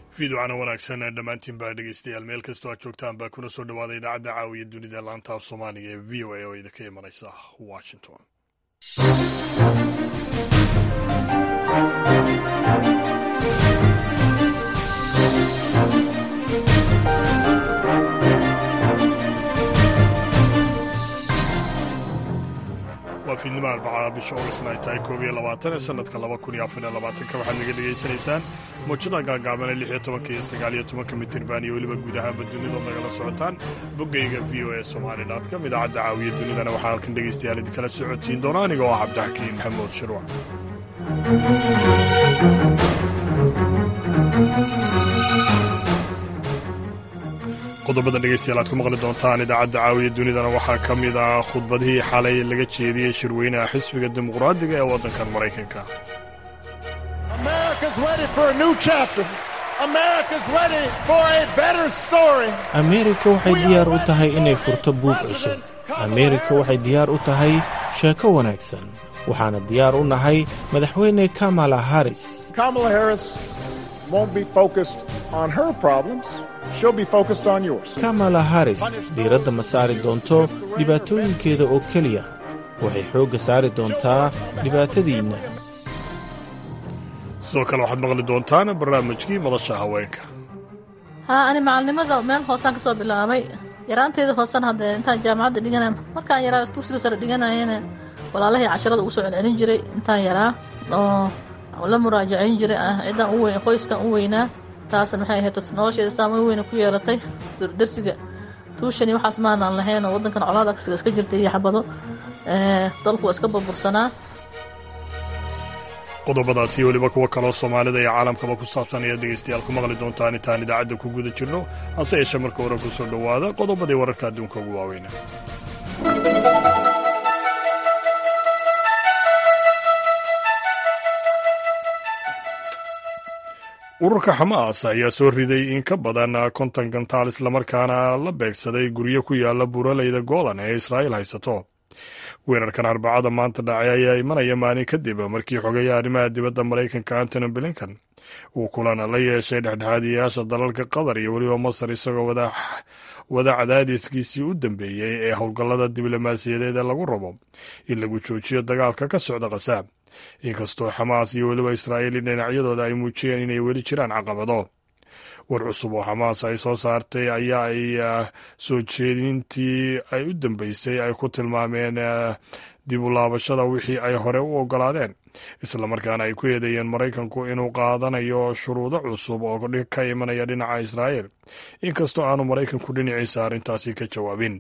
fiiducana wanaagsan dhammaantiin baa dhegeystayaal meel kastoo aad joogtaan baa kuna soo dhawaada idaacadda caawiya dunida laanta af soomaaliga ee v o a oo idinka imanaysa washington waa fiidnimo arbacaa bisha ogasna ay tahay koob iyo labaatan ee sanadka laba kun iyo afar iyo labaatanka waxaad naga dhegaysanaysaan mawjada gaagaaban ee lix iyo tobanka iyo sagaal iyo tobanka mitirban iyo weliba guud ahaanba dunidood nagala socotaan boggayga v o e somali com idaacadda caawiya dunidana waxaa halkan dhegaystayaal idinkala socodsiin doona aniga oo ah cabdixakiin maxamuud shirwac qodobada dhegeystayaal aad ku maqli doontaan idaacadda caawiya dunidana waxaa ka mid ah khudbadihii xalay laga jeediyey shirweynaha xisbiga dimuqraadiga ee waddankan maraykanka ameerika waxay diyaar u tahay inay furto buug cusub ameerika waxay diyaar u tahay sheeko wanaagsan waxaana diyaar u nahay madaxweyne kamala haris kamala haris diiradda ma saari doonto dhibaatooyinkeeda oo keliya waxay xoogga saari doontaa dhibaatadiinna sidoo kale waxaad maqli doontaan barnaamijkii madasha haweenka haa ani macalnimada meel hoosaan ka soo bilaabay yaraanteeda hoosan haddee intaan jaamacadda dhigana markaan yaraa dugsiga sare dhiganayana walaalahii casharada ugu soo celcelin jiray intaan yaraa oo la muraajacayn jiray ah ciddaan u weyn qoyskan u weynaa taasna maxay ahayd nolosheeda saamayn weyna ku yeelatay darsiga tuushani waxaas maanaan lahayn oo waddankan colaada iska jirtay iyo xabado dalku waa iska burbursanaa qodobadaasi weliba kuwo kaloo soomaalida iyo caalamkaba ku saabsan ayaad dhegaystayaal ku maqli doontaan intaan idaacadda ku guda jirno hase yeeshee marka hore ku soo dhowaada qodobadii wararka adduunka ugu waaweyna ururka xamaas ayaa soo riday in ka badan konton gantaal islamarkaana la beegsaday guryo ku yaala buuraleyda goolan ee israa'iil haysato weerarkan arbacada maanta dhacay ayaa imanaya maalin kadib markii xogeeya arrimaha dibadda maraykanka antony blinkan uu kulan la yeeshay dhexdhexaadiyayaasha dalalka qatar iyo weliba masar isagoo wada cadaadiskiisii u dambeeyey ee howlgallada diblomaasiyadeed ee lagu rabo in lagu joojiyo dagaalka ka socda khasaab inkastoo xamaas iyo weliba israa'iil dhinacyadooda ay muujiyeen inay weli jiraan caqabado war cusub oo xamaas ay soo saartay ayaa ay soo jeedintii ay u dambeysay ay ku tilmaameen dib u laabashada wixii ay hore u ogolaadeen islamarkaana ay ku eedeeyeen maraykanku inuu qaadanayo shuruudo cusub oo ka imanaya dhinaca israa'iil inkastoo aanu maraykanku dhinaciisa arrintaasi ka jawaabin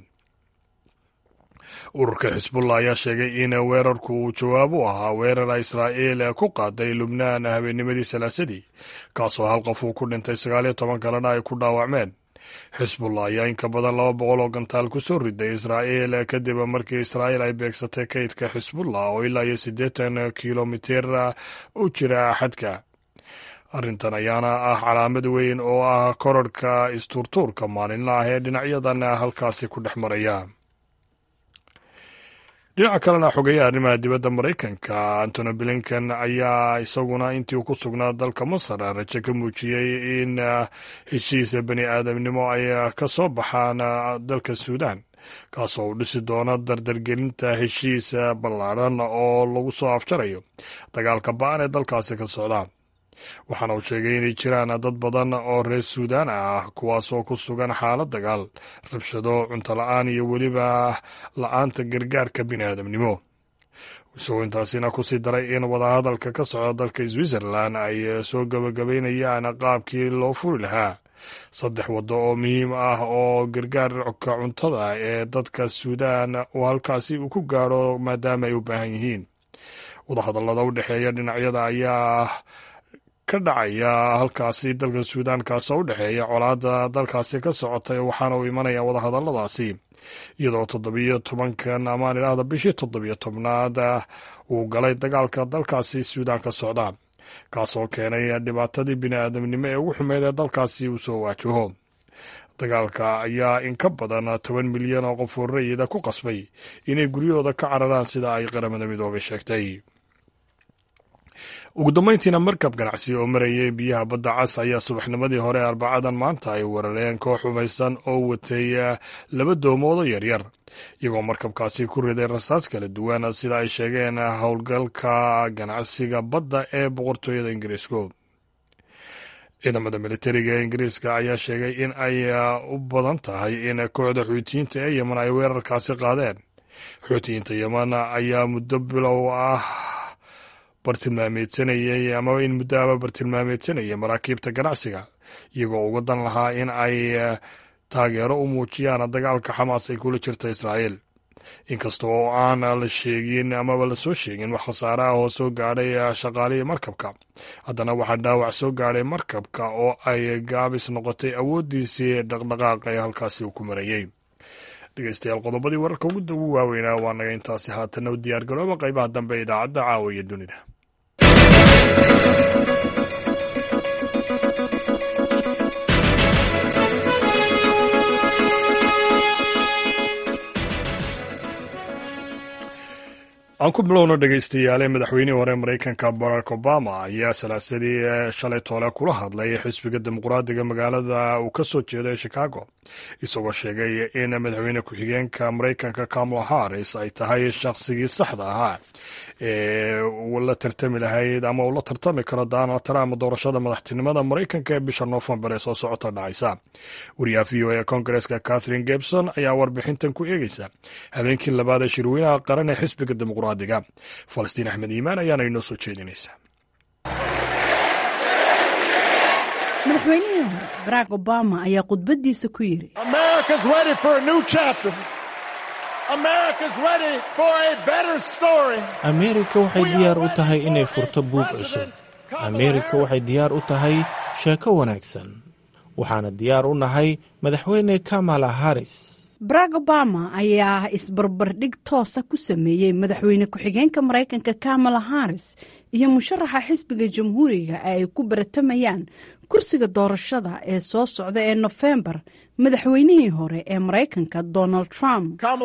ururka xisbullah ayaa sheegay in weerarku uu jawaab u ahaa weerar israa'iil ku qaaday lubnaan habeennimadii salaasadii kaasoo hal qof uu ku dhintay sagaaliyo toban kalena ay ku dhaawacmeen xisbullah ayaa in ka badan laba boqol oo gantaal ku soo riday israa'iil kadib markii israa'iil ay beegsatay kaydka xisbullah oo ilaa iyo siddeetan kilomitir u jira xadka arrintan ayaana ah calaamad weyn oo ah korarhka istuurtuurka maalinla ah ee dhinacyadan halkaasi ku dhex maraya dhinaca kalena xogeeyaha arrimaha dibadda maraykanka antony blinken ayaa isaguna intii uu ku sugnaa dalka masar rajo ka muujiyey in heshiisa bani aadamnimo ay ka soo baxaan dalka suudan kaasoo uu dhisi doono dardargelinta heshiis ballaadhan oo lagu soo afjarayo dagaalka ba-an ee dalkaasi ka socda waxaana uu sheegay inay jiraan dad badan oo reer suudaan ah kuwaasoo ku sugan xaalad dagaal rabshado cunto la-aan iyo weliba la-aanta gargaarka biniaadamnimo isagoo intaasina kusii daray in wadahadalka ka socda dalka switzerland ay soo gabagabaynayaan qaabkii loo furi lahaa saddex waddo oo muhiim ah oo gargaarka cuntada ee dadka suudaan uu halkaasi uu ku gaadho maadaama ay u baahan yihiin wadahadallada u dhexeeya dhinacyada ayaa ka dhacaya halkaasi dalka suudaan kaasoo u dhexeeya colaadda dalkaasi ka socotay waxaana uu imanaya wadahadalladaasi iyadoo toddobiyo tobankan amaan idhaahda bishii toddobiyo tobnaad uu galay dagaalka dalkaasi suudaan ka socda kaasoo keenay dhibaatadii bini'aadamnimo ee ugu xumeyd ee dalkaasi uu soo waajaho dagaalka ayaa in ka badan toban milyan oo qof oo rayida ku qasbay inay guryahooda ka cararaan sida ay qaramada midoobay sheegtay ugu dambeyntiina markab ganacsi oo marayay biyaha badda cas ayaa subaxnimadii hore arbacadan maanta ay weerareen koox hubaysan oo watay laba doomoodo yaryar iyagoo markabkaasi ku riday rasaas kala duwan sida ay sheegeen howlgalka ganacsiga badda ee boqortooyada ingiriisku ciidamada militariga ee ingiriiska ayaa sheegay in ay u badan tahay in kooxda xuutiyiinta ee yemen ay weerarkaasi qaadeen xuutiyiinta yemen ayaa muddo bilow ah bartilmaameedsanayay amaba in muddo aba bartilmaameedsanayay maraakiibta ganacsiga iyagoo uga dan lahaa in ay taageero u muujiyaan dagaalka xamaas ay kula jirta israa'iil inkasta oo aan la sheegin amaba lasoo sheegin wax khasaare ah oo soo gaadhay shaqaalihii markabka haddana waxaa dhaawac soo gaadhay markabka oo ay gaabis noqotay awooddiisii dhaqdhaqaaq ee halkaasi uu ku marayey dhegeystayaal qodobadii wararka ugu waaweynaa waa naga intaasi haatana u diyaar garooba qaybaha dambe ee idaacadda caawa iyo dunida aan ku bilowno dhegeystayaale madaxweynihii hore maraykanka barack obama ayaa salaasadii shalay toole kula hadlay xisbiga dimuqraadiga magaalada uu ka soo jeedo ee chicago isagoo sheegay in madaxweyne ku-xigeenka maraykanka kamala harris ay tahay shaqsigii saxda ahaa ee uu la tartami lahayd ama uu la tartami karo donald trump doorashada madaxtinimada maraykanka ee bisha noofembar ee soo socota dhacaysa wariyaha v o e kongareska catherine gebson ayaa warbixintan ku eegeysa habeenkii labaad ee shirweynaha qaran ee xisbiga dimuqraadiga falastiin axmed iimaan ayaana inoo soo jeedinaysa madaxweynihii hore barack obama ayaa khudbadiisa ku yidhi ameerika waxay diyaar u tahay inay furto buug cusub ameerika waxay diyaar u tahay sheeko wanaagsan waxaana diyaar u nahay madaxweyne kamala harris barack obama ayaa isbarbardhig toosa ku sameeyey madaxweyne ku-xigeenka maraykanka kamala harris iyo musharaxa xisbiga jamhuuriga ee ay ku baratamayaan kursiga doorashada ee soo socda ee nofembar madaxweynihii hore ee maraykanka donald trump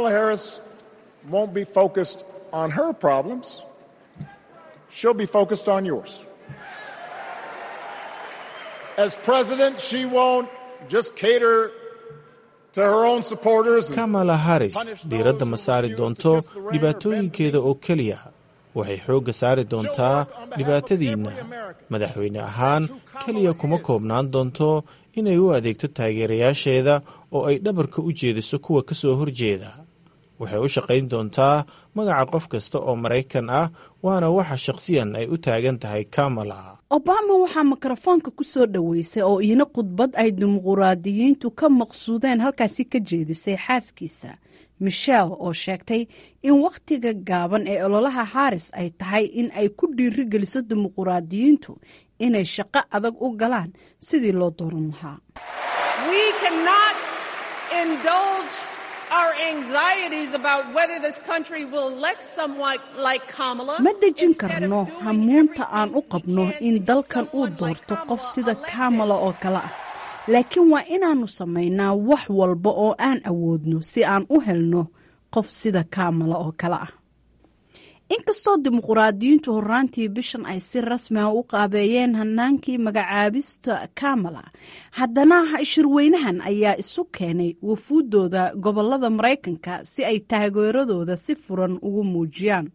kamala harris diiradda ma saari doonto dhibaatooyinkeeda oo keliya waxay xoogga saari doontaa dhibaatadiinna madaxweyne ahaan keliya kuma koobnaan doonto inay u adeegto taageerayaasheeda oo ay dhabarka u jeediso kuwa ka soo horjeeda waxay u shaqayn doontaa magaca qof kasta oo maraykan ah waana waxa shakhsiyan ay u taagan tahay kamala obama waxaa mikrofoonka ku soo dhoweysay oo iina khudbad ay dimuquraadiyiintu ka maqsuudeen halkaasi ka jeedisay xaaskiisa michel oo sheegtay in wakhtiga gaaban ee ololaha haris ay tahay in ay ku dhiiri geliso dimuquraadiyiintu inay shaqo adag u galaan sidii loo dooran lahaa ma dejin karno hamuunta aan u qabno in dalkan uu doorto qof sida kamala oo kale ah laakiin waa inaannu samaynaa wax walba oo aan awoodno si aan u helno qof sida kamala oo kale ah inkastoo dimuquraadiyiintu horaantii bishan ay si rasmi ah u qaabeeyeen hanaankii magacaabista kamala haddana shirweynahan ayaa isu keenay wafuuddooda gobolada maraykanka si ay taageeradooda si furan ugu muujiyaan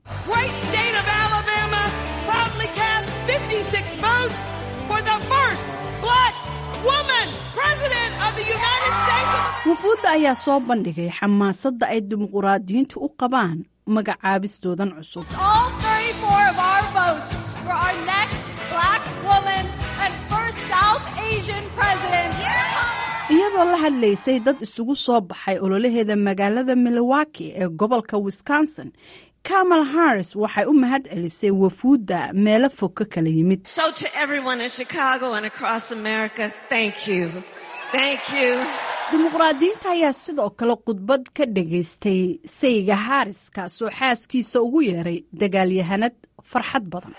wafuudda ayaa soo bandhigay xamaasadda ay dimuquraadiyiintu u qabaan magacaabistoodan cusub iyadoo la hadlaysay dad isugu soo baxay ololaheeda magaalada milwaukee ee gobolka wisconsin kamal harris waxay u mahad celisay wafuudda meelo fog ka kala yimid dimuqraadiyiinta ayaa sidoo kale khudbad ka dhagaystay sayga haris kaasoo xaaskiisa ugu yeeray dagaalyahanad farxad badan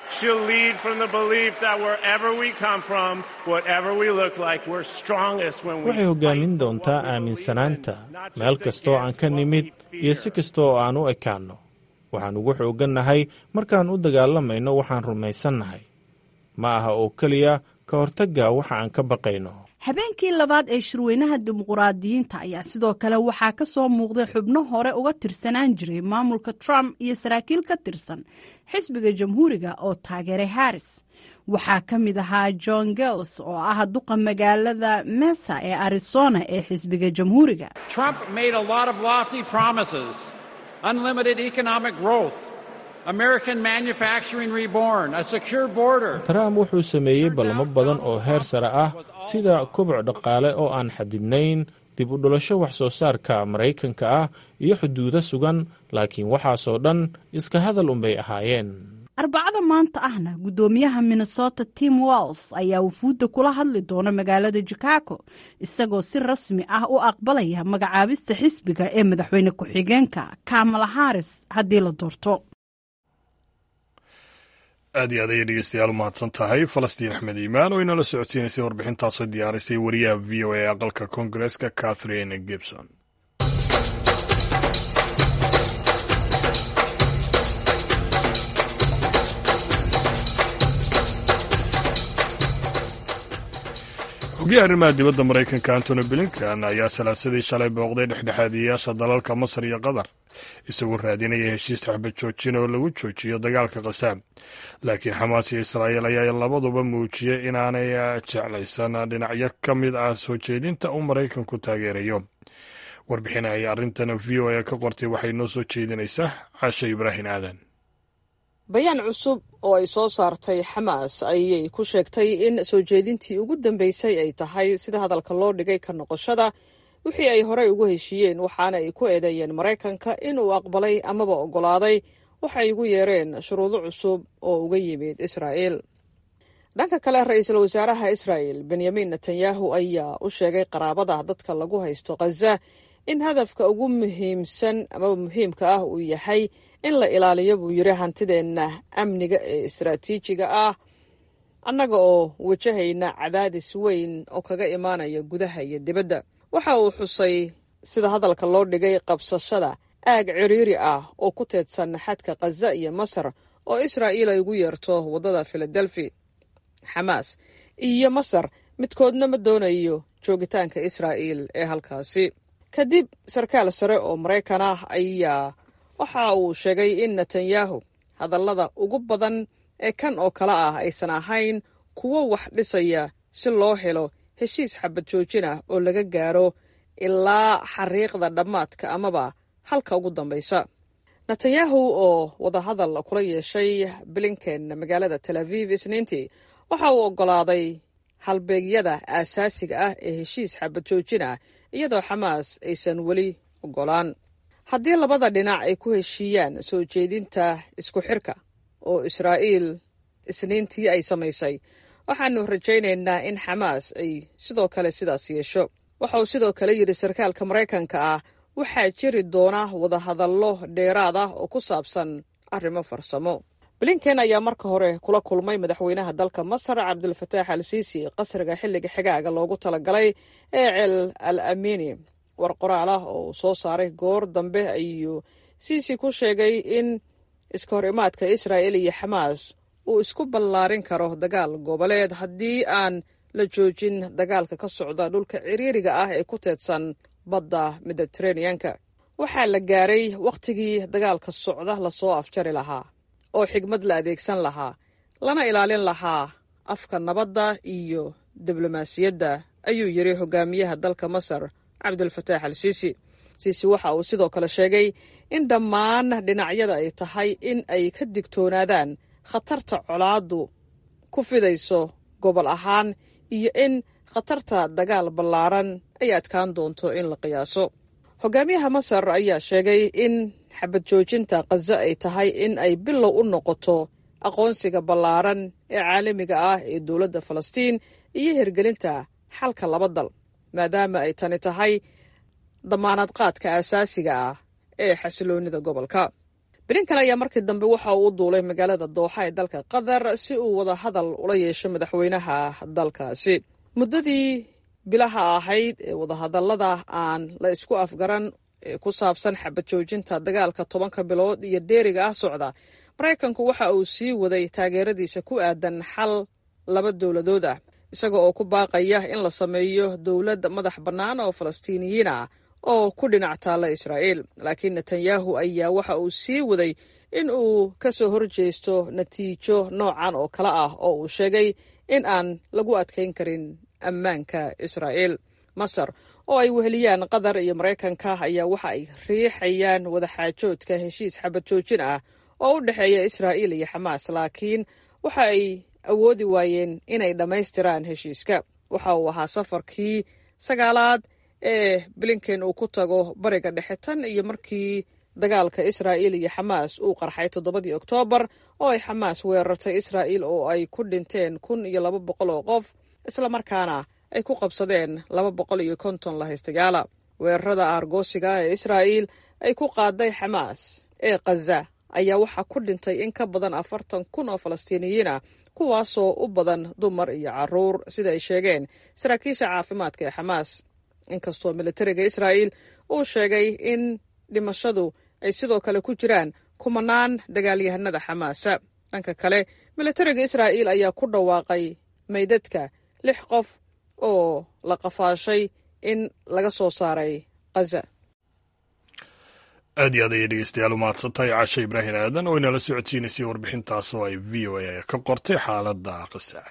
waxay hoggaamin doontaa aaminsanaanta meel kastoo aan ka nimid iyo si kasta oo aan u ekaanno waxaan ugu xooggannahay markaan u dagaalamayno waxaan rumaysannahay ma aha oo keliya ka hortagga waxa aan ka baqayno habeenkii labaad ee shirweynaha dimuquraadiyiinta ayaa sidoo kale waxaa ka soo muuqday xubno hore uga tirsanaan jiray maamulka trump iyo saraakiil ka tirsan xisbiga jamhuuriga oo taageeray harris waxaa ka mid ahaa john gels oo ah duqa magaalada mesa ee arizona ee xisbiga jamhuuriga trump wuxuu sameeyey ballamo badan oo heer sare ah sida koboc dhaqaale oo aan xadidnayn dib u dhulasho wax soo saarka maraykanka ah iyo xuduudo sugan laakiin waxaasoo dhan iska hadal unbay ahaayeen arbacada maanta ahna guddoomiyaha minnesota tim walls ayaa wufuudda kula hadli doona magaalada chicago isagoo si rasmi ah u aqbalaya magacaabista xisbiga ee madaxweyne ku-xigeenka kamala haris haddii la doorto aad iyo aad ayay dhegeystayaal u mahadsan tahay falastiin axmed iimaan oo inala socodsiinaysay warbixintaasoo diyaarisay wariyaha v o a aqalka koongareeska catherine gibson xogiyaha arrimaha dibadda maraykanka antony blinkan ayaa salaasadii shalay booqday dhexdhexaadiyayaasha dalalka masar iyo qatar isagoo raadinaya heshiis taxbad joojin oo lagu joojiyo dagaalka khasaam laakiin xamaas iyo israa'iil ayaa labaduba muujiyey inaanay jeclaysan dhinacyo ka mid ah soo jeedinta uu maraykanku taageerayo warbixin ay arrintan v o a ka qortay waxay noo soo jeedinaysaa cashe ibraahim aadan bayaan cusub oo ay soo saartay xamaas ayay ku sheegtay in soo jeedintii ugu dambeysay ay tahay sida hadalka loo dhigay ka noqoshada wixii ay horey ugu heshiiyeen waxaana ay ku eedeeyeen maraykanka inuu aqbalay amaba oggolaaday waxay ugu yeereen shuruudo cusub oo uga yimid israa'iil dhanka kale ra-iisul wasaaraha israa'el benyamin netanyahu ayaa u sheegay qaraabada dadka lagu haysto khaza in hadafka ugu muhiimsan amaba muhiimka ah uu yahay in la ilaaliyo buu yidhi hantideenna amniga ee istaraatiijiga ah annaga oo wajahayna cadaadis weyn oo kaga imaanaya gudaha iyo dibadda waxa uu xusay sida hadalka loo dhigay qabsashada aag ciriiri ah oo ku teedsan xadka khaza iyo masar oo israa'iil ay ugu yeerto waddada filadelfi xamaas iyo masar midkoodna ma doonayo joogitaanka israa'iil ee halkaasi kadib sarkaal sare oo maraykan ah ayaa waxa uu sheegay in netanyahu hadallada ugu badan ee kan oo kale ah aysan ahayn kuwo wax dhisaya si loo helo heshiis xabad joojin ah oo laga gaaro ilaa xariiqda dhammaadka amaba halka ugu dambaysa netanyahu oo wadahadal kula yeeshay blinken magaalada tel aviv isniintii waxa uu oggolaaday halbeegyada aasaasiga ah ee heshiis xabad joojin ah iyadoo xamaas aysan weli oggolaan haddii labada dhinac ay ku heshiiyaan soo jeedinta isku xirka oo israa'iil isniintii ay samaysay waxaanu rajaynaynaa in xamaas ay sidoo kale sidaas yeesho waxa uu sidoo kale yidhi sarkaalka maraykanka ah waxaa jiri doona wadahadallo dheeraad ah oo ku saabsan arrimo farsamo blinken ayaa marka hore kula kulmay madaxweynaha dalka masar cabdulfataax al siisi qasriga xilliga xigaaga loogu talagalay ee cel al amini war qoraal ah oo uu soo saaray goor dambe ayuu siisi ku sheegay in iska hor imaadka israa'il iyo xamaas uu isku ballaarin karo dagaal goboleed haddii aan la joojin dagaalka ka socda dhulka ciriiriga ah ee ku teedsan badda mediteraneanka waxaa la gaaray wakhtigii dagaalka socda lasoo afjari lahaa oo xigmad la adeegsan lahaa lana ilaalin lahaa afka nabadda iyo diblomaasiyadda ayuu yidhi hogaamiyaha dalka masar cabdulfataax al siisi siisi waxa uu sidoo kale sheegay in dhammaan dhinacyada ay tahay in ay ka digtoonaadaan khatarta colaaddu ku fidayso gobol ahaan iyo in khatarta dagaal ballaaran ay adkaan doonto in la qiyaaso hogaamiyaha masar ayaa sheegay in xabad joojinta khaza ay tahay in ay bilow u noqoto aqoonsiga ballaaran ee caalamiga ah ee dowladda falastiin iyo hirgelinta xalka laba dal maadaama ay tani tahay damaanad qaadka aasaasiga ah ee xasiloonida gobolka blinkan ayaa markii dambe waxa uu u duulay magaalada dooxa ee dalka qatar si uu wada hadal ula yeesho madaxweynaha dalkaasi muddadii bilaha ahayd ee wadahadallada aan la isku afgaran ee ku saabsan xabad joojinta dagaalka tobanka bilood iyo dheeriga ah socda maraykanku waxa uu sii waday taageeradiisa ku aadan xal laba dowladood ah isaga oo ku baaqaya in la sameeyo dowlad madax bannaan oo falastiiniyiin ah oo ku dhinac taalla israa'iil laakiin netanyahu ayaa waxa uu sii waday in uu ka soo horjeesto natiijo noocan oo kale ah oo uu sheegay in aan lagu adkayn karin ammaanka israa'iil masar oo ay weheliyaan qatar iyo maraykanka ayaa waxa ay riixayaan wadaxaajoodka heshiis xabad joojin ah oo u dhexeeya israa'iil iyo xamaas laakiin waxa ay awoodi waayeen inay dhammaystiraan heshiiska waxa uu ahaa safarkii sagaalaad ee blinken uu ku tago bariga dhexe tan iyo markii dagaalka israa'iil iyo xamaas uu qarxay toddobadii oktoobar oo ay xamaas weerartay israa'iil oo ay ku dhinteen kun iyo laba boqol oo qof islamarkaana ay ku qabsadeen laba boqol iyo konton lahaystayaala weerarada aargoosiga ee israa'iil ay ku qaaday xamaas ee khaza ayaa waxaa ku dhintay in ka badan afartan kun oo falastiiniyiin ah kuwaasoo u badan dumar iyo caruur sida ay sheegeen saraakiisha caafimaadka ee xamaas inkastoo militariga israa'iil uu sheegay in dhimashadu ay sidoo kale ku jiraan kumanaan dagaalyahanada xamaasa dhanka kale militariga israa'iil ayaa ku dhawaaqay meydadka lix qof oo la qafaashay in laga soo saaray khaza aad iyo aad ayay dhegeystayaal u mahadsantahay cashe ibraahim aadan oo inala socodsiinaysay warbixintaas oo ay v o a ka qortay xaaladda qisa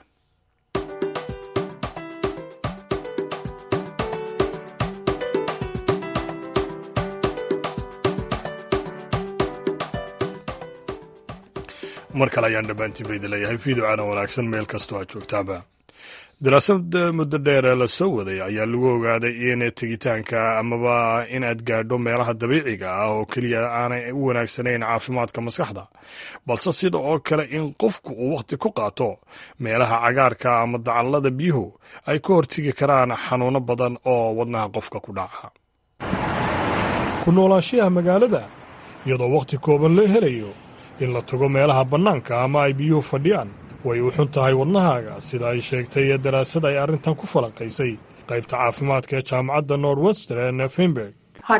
mar kale ayaan dhammaantiin ba idin leeyahay fiidocaana wanaagsan meel kastoo aad joogtaanba daraasad muddo dheer ee la soo waday ayaa lagu ogaaday in tegitaanka amaba in aad gaadho meelaha dabiiciga ah oo keliya aanay u wanaagsanayn caafimaadka maskaxda balse sida oo kale in qofku uu wakhti ku qaato meelaha cagaarka ama dacallada biyuhu ay ka hortegi karaan xanuuno badan oo wadnaha qofka ku dhaca ku noolaanshiyaha magaalada iyadoo wakhti kooban loo helayo in la tago meelaha bannaanka ama ay biyuhu fadhiyaan way u xun tahay wadnahaaga sida ay sheegtay daraasad ay arrintan ku falanqaysay qaybta caafimaadka ee jaamacadda northwestern finberg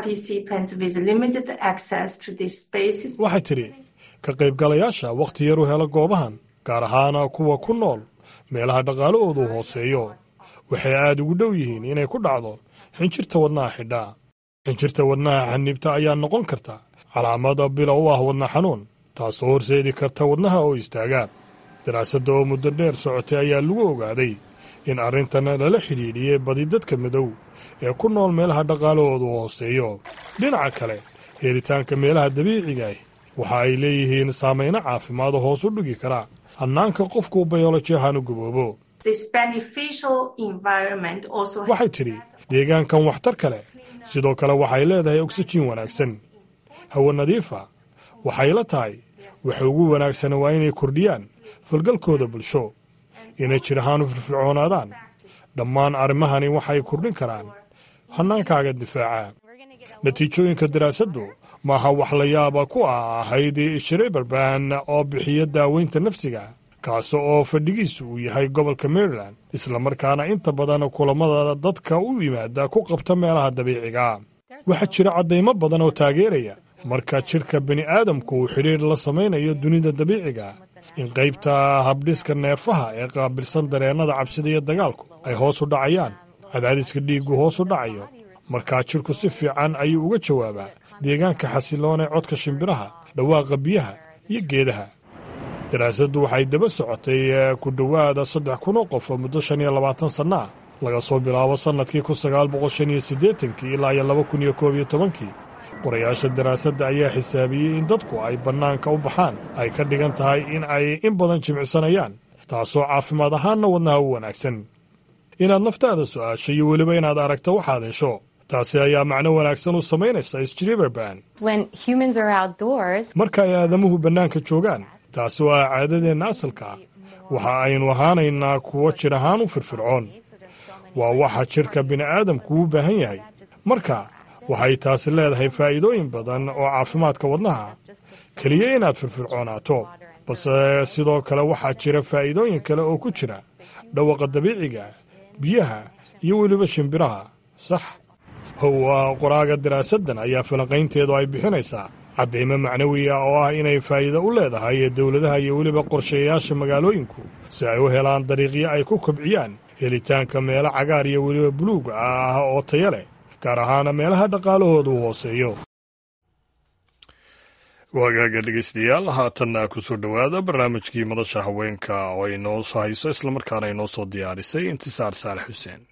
waxay tidhi ka qaybgalayaasha wakhti yar u hela goobahan gaar ahaan kuwa ku nool meelaha dhaqaalahoodu hooseeyo waxay aad ugu dhow yihiin inay ku dhacdo xinjirta wadnaha xidhaa xinjirta wadnaha xaniibta ayaa noqon karta calaamada bila u ah wadna xanuun taasoo horseedi karta wadnaha oo istaaga daraasadda oo muddo dheer socotay ayaa lagu ogaaday in arrintan lala xidhiidhiyey badi dadka madow ee ku nool meelaha dhaqaalahoodu hooseeyo dhinaca kale helitaanka meelaha dabiicigaah waxa ay leeyihiin saamayno caafimaado hoos u dhigi kara hannaanka qofku bayoloji ahaan u gaboobo waxay tidhi deegaankan waxtar kale sidoo kale waxay leedahay oksijiin wanaagsan hawo nadiifa waxay la tahay waxa ugu wanaagsana waa inay kordhiyaan falgalkooda bulsho inay jir ahaan u firfircoonaadaan dhammaan arrimahani waxay kordhin karaan hannaankaaga difaaca natiijooyinka daraasaddu maaha wax la yaaba ku ah ahayd shreberban oo bixiya daaweynta nafsiga kaasi oo fadhigiisu uu yahay gobolka maryland islamarkaana inta badan kulammada dadka u yimaada ku qabta meelaha dabiiciga waxaa jira caddaymo badan oo taageeraya marka jidhka bini'aadamku uu xidhiidh la samaynayo dunida dabiiciga in qaybta habdhiska neerfaha ee qaabilsan dareennada cabsida iyo dagaalku ay hoos u dhacayaan cadaadiska dhiiggu hoos u dhacayo markaa jidhku si fiican ayuu uga jawaabaa deegaanka xasiloon ee codka shimbiraha dhawaaqa biyaha iyo geedaha daraasaddu waxay daba socotay ku dhowaada saddex kun oo qof oo muddo shan iyo labaatan sanno ah laga soo bilaabo sannadkii kun sagaal boqol shan iyo siddeetankii ilaa iyo laba kun iyo koob iyo tobankii qorayaasha daraasadda ayaa xisaabiyey in dadku ay bannaanka u baxaan ay ka dhigan tahay in ay in badan jimicsanayaan taasoo caafimaad ahaanna wadnaha u wanaagsan inaad naftaada su'aasho iyo weliba inaad aragto waxaad hesho taasi ayaa macno wanaagsan u samaynaysa sriberban marka ay aadamuhu bannaanka joogaan taasi oo ah caadadeenna asalka ah waxa aynu ahaanaynaa kuwo jir ahaan u firfircoon waa waxa jidhka bini'aadamku u baahan yahay marka waxay taasi leedahay faa'iidooyin badan oo caafimaadka wadnaha keliya inaad firfircoonaato balse sidoo kale waxaa jira faa'iidooyin kale oo ku jira dhawaqa dabiiciga biyaha iyo weliba shimbiraha sax howa qoraaga daraasaddan ayaa falanqaynteedu ay bixinaysaa cadeymo macnawiya oo ah inay faa'iido u leedahay dowladaha iyo weliba qorsheeyaasha magaalooyinku si ay u helaan dariiqyo ay ku kobciyaan helitaanka meelo cagaar iyo weliba buluug ah oo taya leh gaar ahaana meelaha dhaqaalahoodu hooseeyo waagaaga dhegeystayaal haatanna ku soo dhowaada barnaamijkii madasha haweenka oo ay noo hayso islamarkaana ay noo soo diyaarisay intisaar saalex xuseen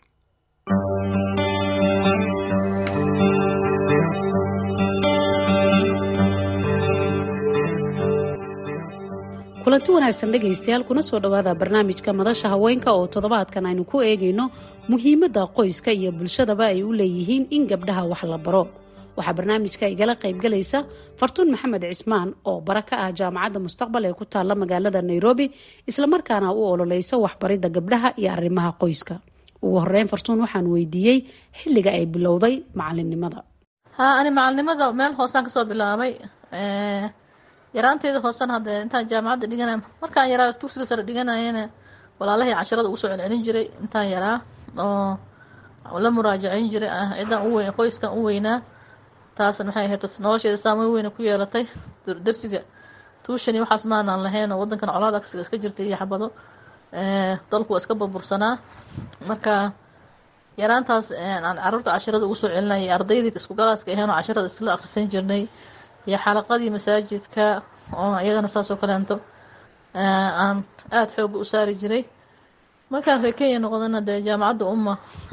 kulanti wanaagsan dhegaystayaal kuna soo dhowaada barnaamijka madasha haweenka oo toddobaadkan aynu ku eegayno muhiimadda qoyska iyo bulshadaba ay u leeyihiin in gabdhaha wax la baro waxaa barnaamijka igala qaybgalaysa fartuun maxamed cismaan oo bara ka ah jaamacadda mustaqbal ee ku taalla magaalada nairobi islamarkaana u ololeysa waxbaridda gabdhaha iyo arrimaha qoyska ugu horeyn fartuun waxaan weydiiyey xilliga ay bilowday macalinimada haa ani macalinimada meel hoosaan kasoo bilaabay yaraanteeda hoosan hadee intaan jaamacadda dhigana markaan yaraa dugsiga sare dhiganayana walaalahay casharada ugu soo celcelin jiray intaan yaraa oo la muraajaceyn jiray ciddaan u weyn qoyskan u weynaa taasna maxay ahayd nolosheeda saameyn weyna ku yeelatay darsiga tuushani waxaas maanaan lahayn oo wadankan colaad agsiga iska jirtay iyo xabado dalku waa iska burbursanaa marka yaraantaas aan caruurta casharada ugu soo celinayay ardaydii isku galaaska ahayn oo casharada isla akhrisan jirnay iyo xalaqadii masaajidka oo iyadana saasoo kaleento aan aada xooga u saari jiray markaan reer kenya noqdana dee jaamacadda umma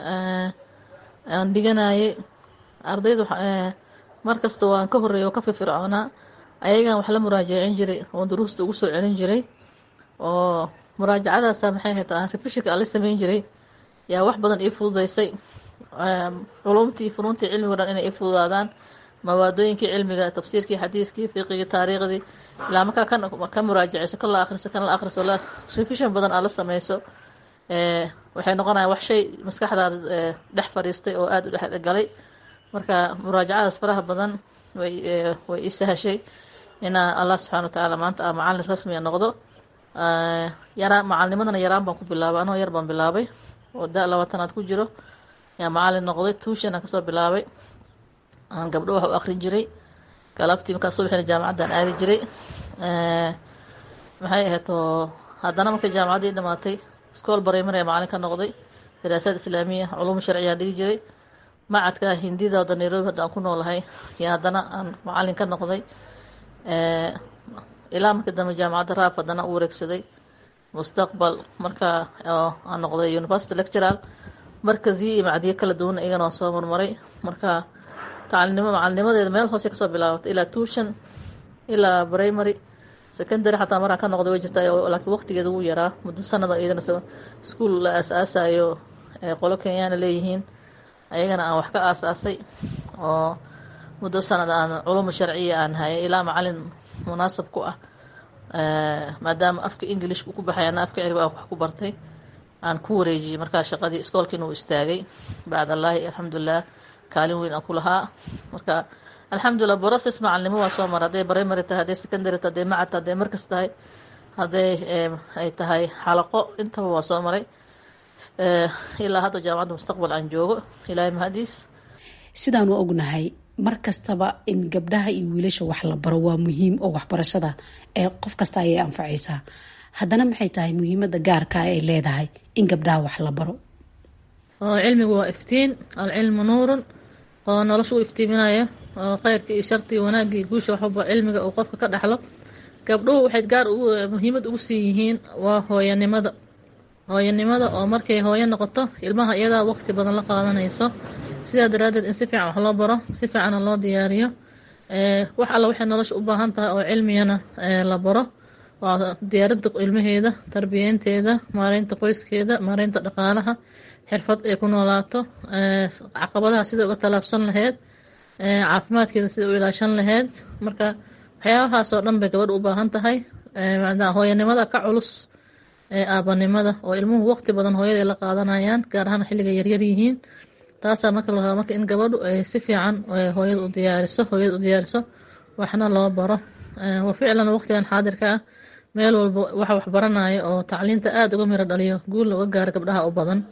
aan dhiganayay ardaydu mar kasta waan ka horreeya oo ka firfircoonaa ayagaan wax la muraajacin jiray oo duruusta ugu soo celin jiray oo muraajacadaasa maxay ahayd aan refishinka aan la sameyn jiray yaa wax badan ii fududeysay culumtii funuuntii cilmiga dhan inay ii fududaadaan mawaadooyinkii cilmiga tafsiirkii xadiiskii fiqigii taariikhdii ilaa markaa kan ka muraajaceyso kan la akhriso kan la akhriso la revision badan aad la sameyso waxay noqonayaan wax shay maskaxdaada dhex fadhiistay oo aada u dhex galay marka muraajacadaas faraha badan way way ii sahashay inaa allah subxana wa tacaala maanta a macalin rasmiga noqdo yaraan macalinimadana yaraan baan ku bilaabay anoo yar baan bilaabay oo da labaatanaad ku jiro yaa macalin noqday tuushan aan kasoo bilaabay aan gabdho wax u akrin jiray galabtii markaa subaxina jaamacaddaan aadi jiray maxay ahayd oo haddana markay jaamacaddii dhamaatay iskool barimary macalin ka noqday daraasaad islaamiya culuum sharciyaa dhigi jiray macadka hindida wada nairobi hadda aan ku noolahay iyo haddana aan macalin ka noqday ilaa markii dambe jaamacadda raaf haddana u wareegsaday mustaqbal markaa aan noqday university lectural markaziyo iyo macdiyo kala duwan iyagana waan soo marmaray marka tacalinimo macalinimadeeda meel hoose kasoo bilaabatay ilaa tuushan ilaa primary secondary xataa maraan ka noqday way jirtaa laakiin waqtigeeda wuu yaraa muddo sanada iyadana iskuol la aas-aasayo qolo kenyaana leeyihiin ayagana aan wax ka aasaasay oo muddo sanad aan culumu sharciya aan hayay ilaa macalin munaasab ku ah maadaama afka englishka ku baxay ana afka ciribi aan wax ku bartay aan ku wareejiyey markaa shaqadii iskoolkiina uu istaagay bacd allaahi alxamdulilah kaalin weyn aan ku lahaa marka alxamdulilah broses macalinimo waa soo mara hadday primary tahay hadday secondary tahay hadday macad tahay hadday markas tahay hadday ay tahay xalaqo intaba waa soo maray ilaa hadda jaamacadda mustaqbal aan joogo ilaahay mahadiis sidaanu ognahay mar kastaba in gabdhaha iyo wiilasha wax la baro waa muhiim oo waxbarashada ee qof kasta ayay anfacaysaa haddana maxay tahay muhiimada gaarka ay leedahay in gabdhaha wax la baro cilmigu waa iftiin alcilmu nuurun oo nolosha u iftiiminaya oo kheyrka iyo sharti iyo wanaagga iyo guusha waxwalba cilmiga uu qofka ka dhaxlo gabdhuhu waxay gaar muhiimad ugu sii yihiin waa hooyanimada hooyanimada oo markay hooyo noqoto ilmaha iyadaa waqti badan la qaadanayso sidaa daraaddeed in si fiican wax loo baro si fiicanna loo diyaariyo wax alla waxay nolosha u baahan tahay oo cilmigana la baro waa diyaaradda ilmaheeda tarbiyeynteeda maareynta qoyskeeda maareynta dhaqaalaha xirfad ay ku noolaato caqabadaha sida uga tallaabsan laheyd caafimaadkeeda sida u ilaashan laheyd marka waxyaabahaasoo dhan bay gabadha u baahan tahay hooyanimada ka culus aabanimada oo ilmuhu waqti badan hooyada la qaadanayaan gaar ahaan xilliga yaryar yihiin taasaa marka la rabaa marka in gabadhu ay si fiican hooyada u diyaariso hooyada u diyaariso waxna loo baro wa ficlan waqtigan xaadirka ah meel walba waxa wax baranaya oo tacliinta aada uga miro dhaliyo guul looga gaaro gabdhaha u badan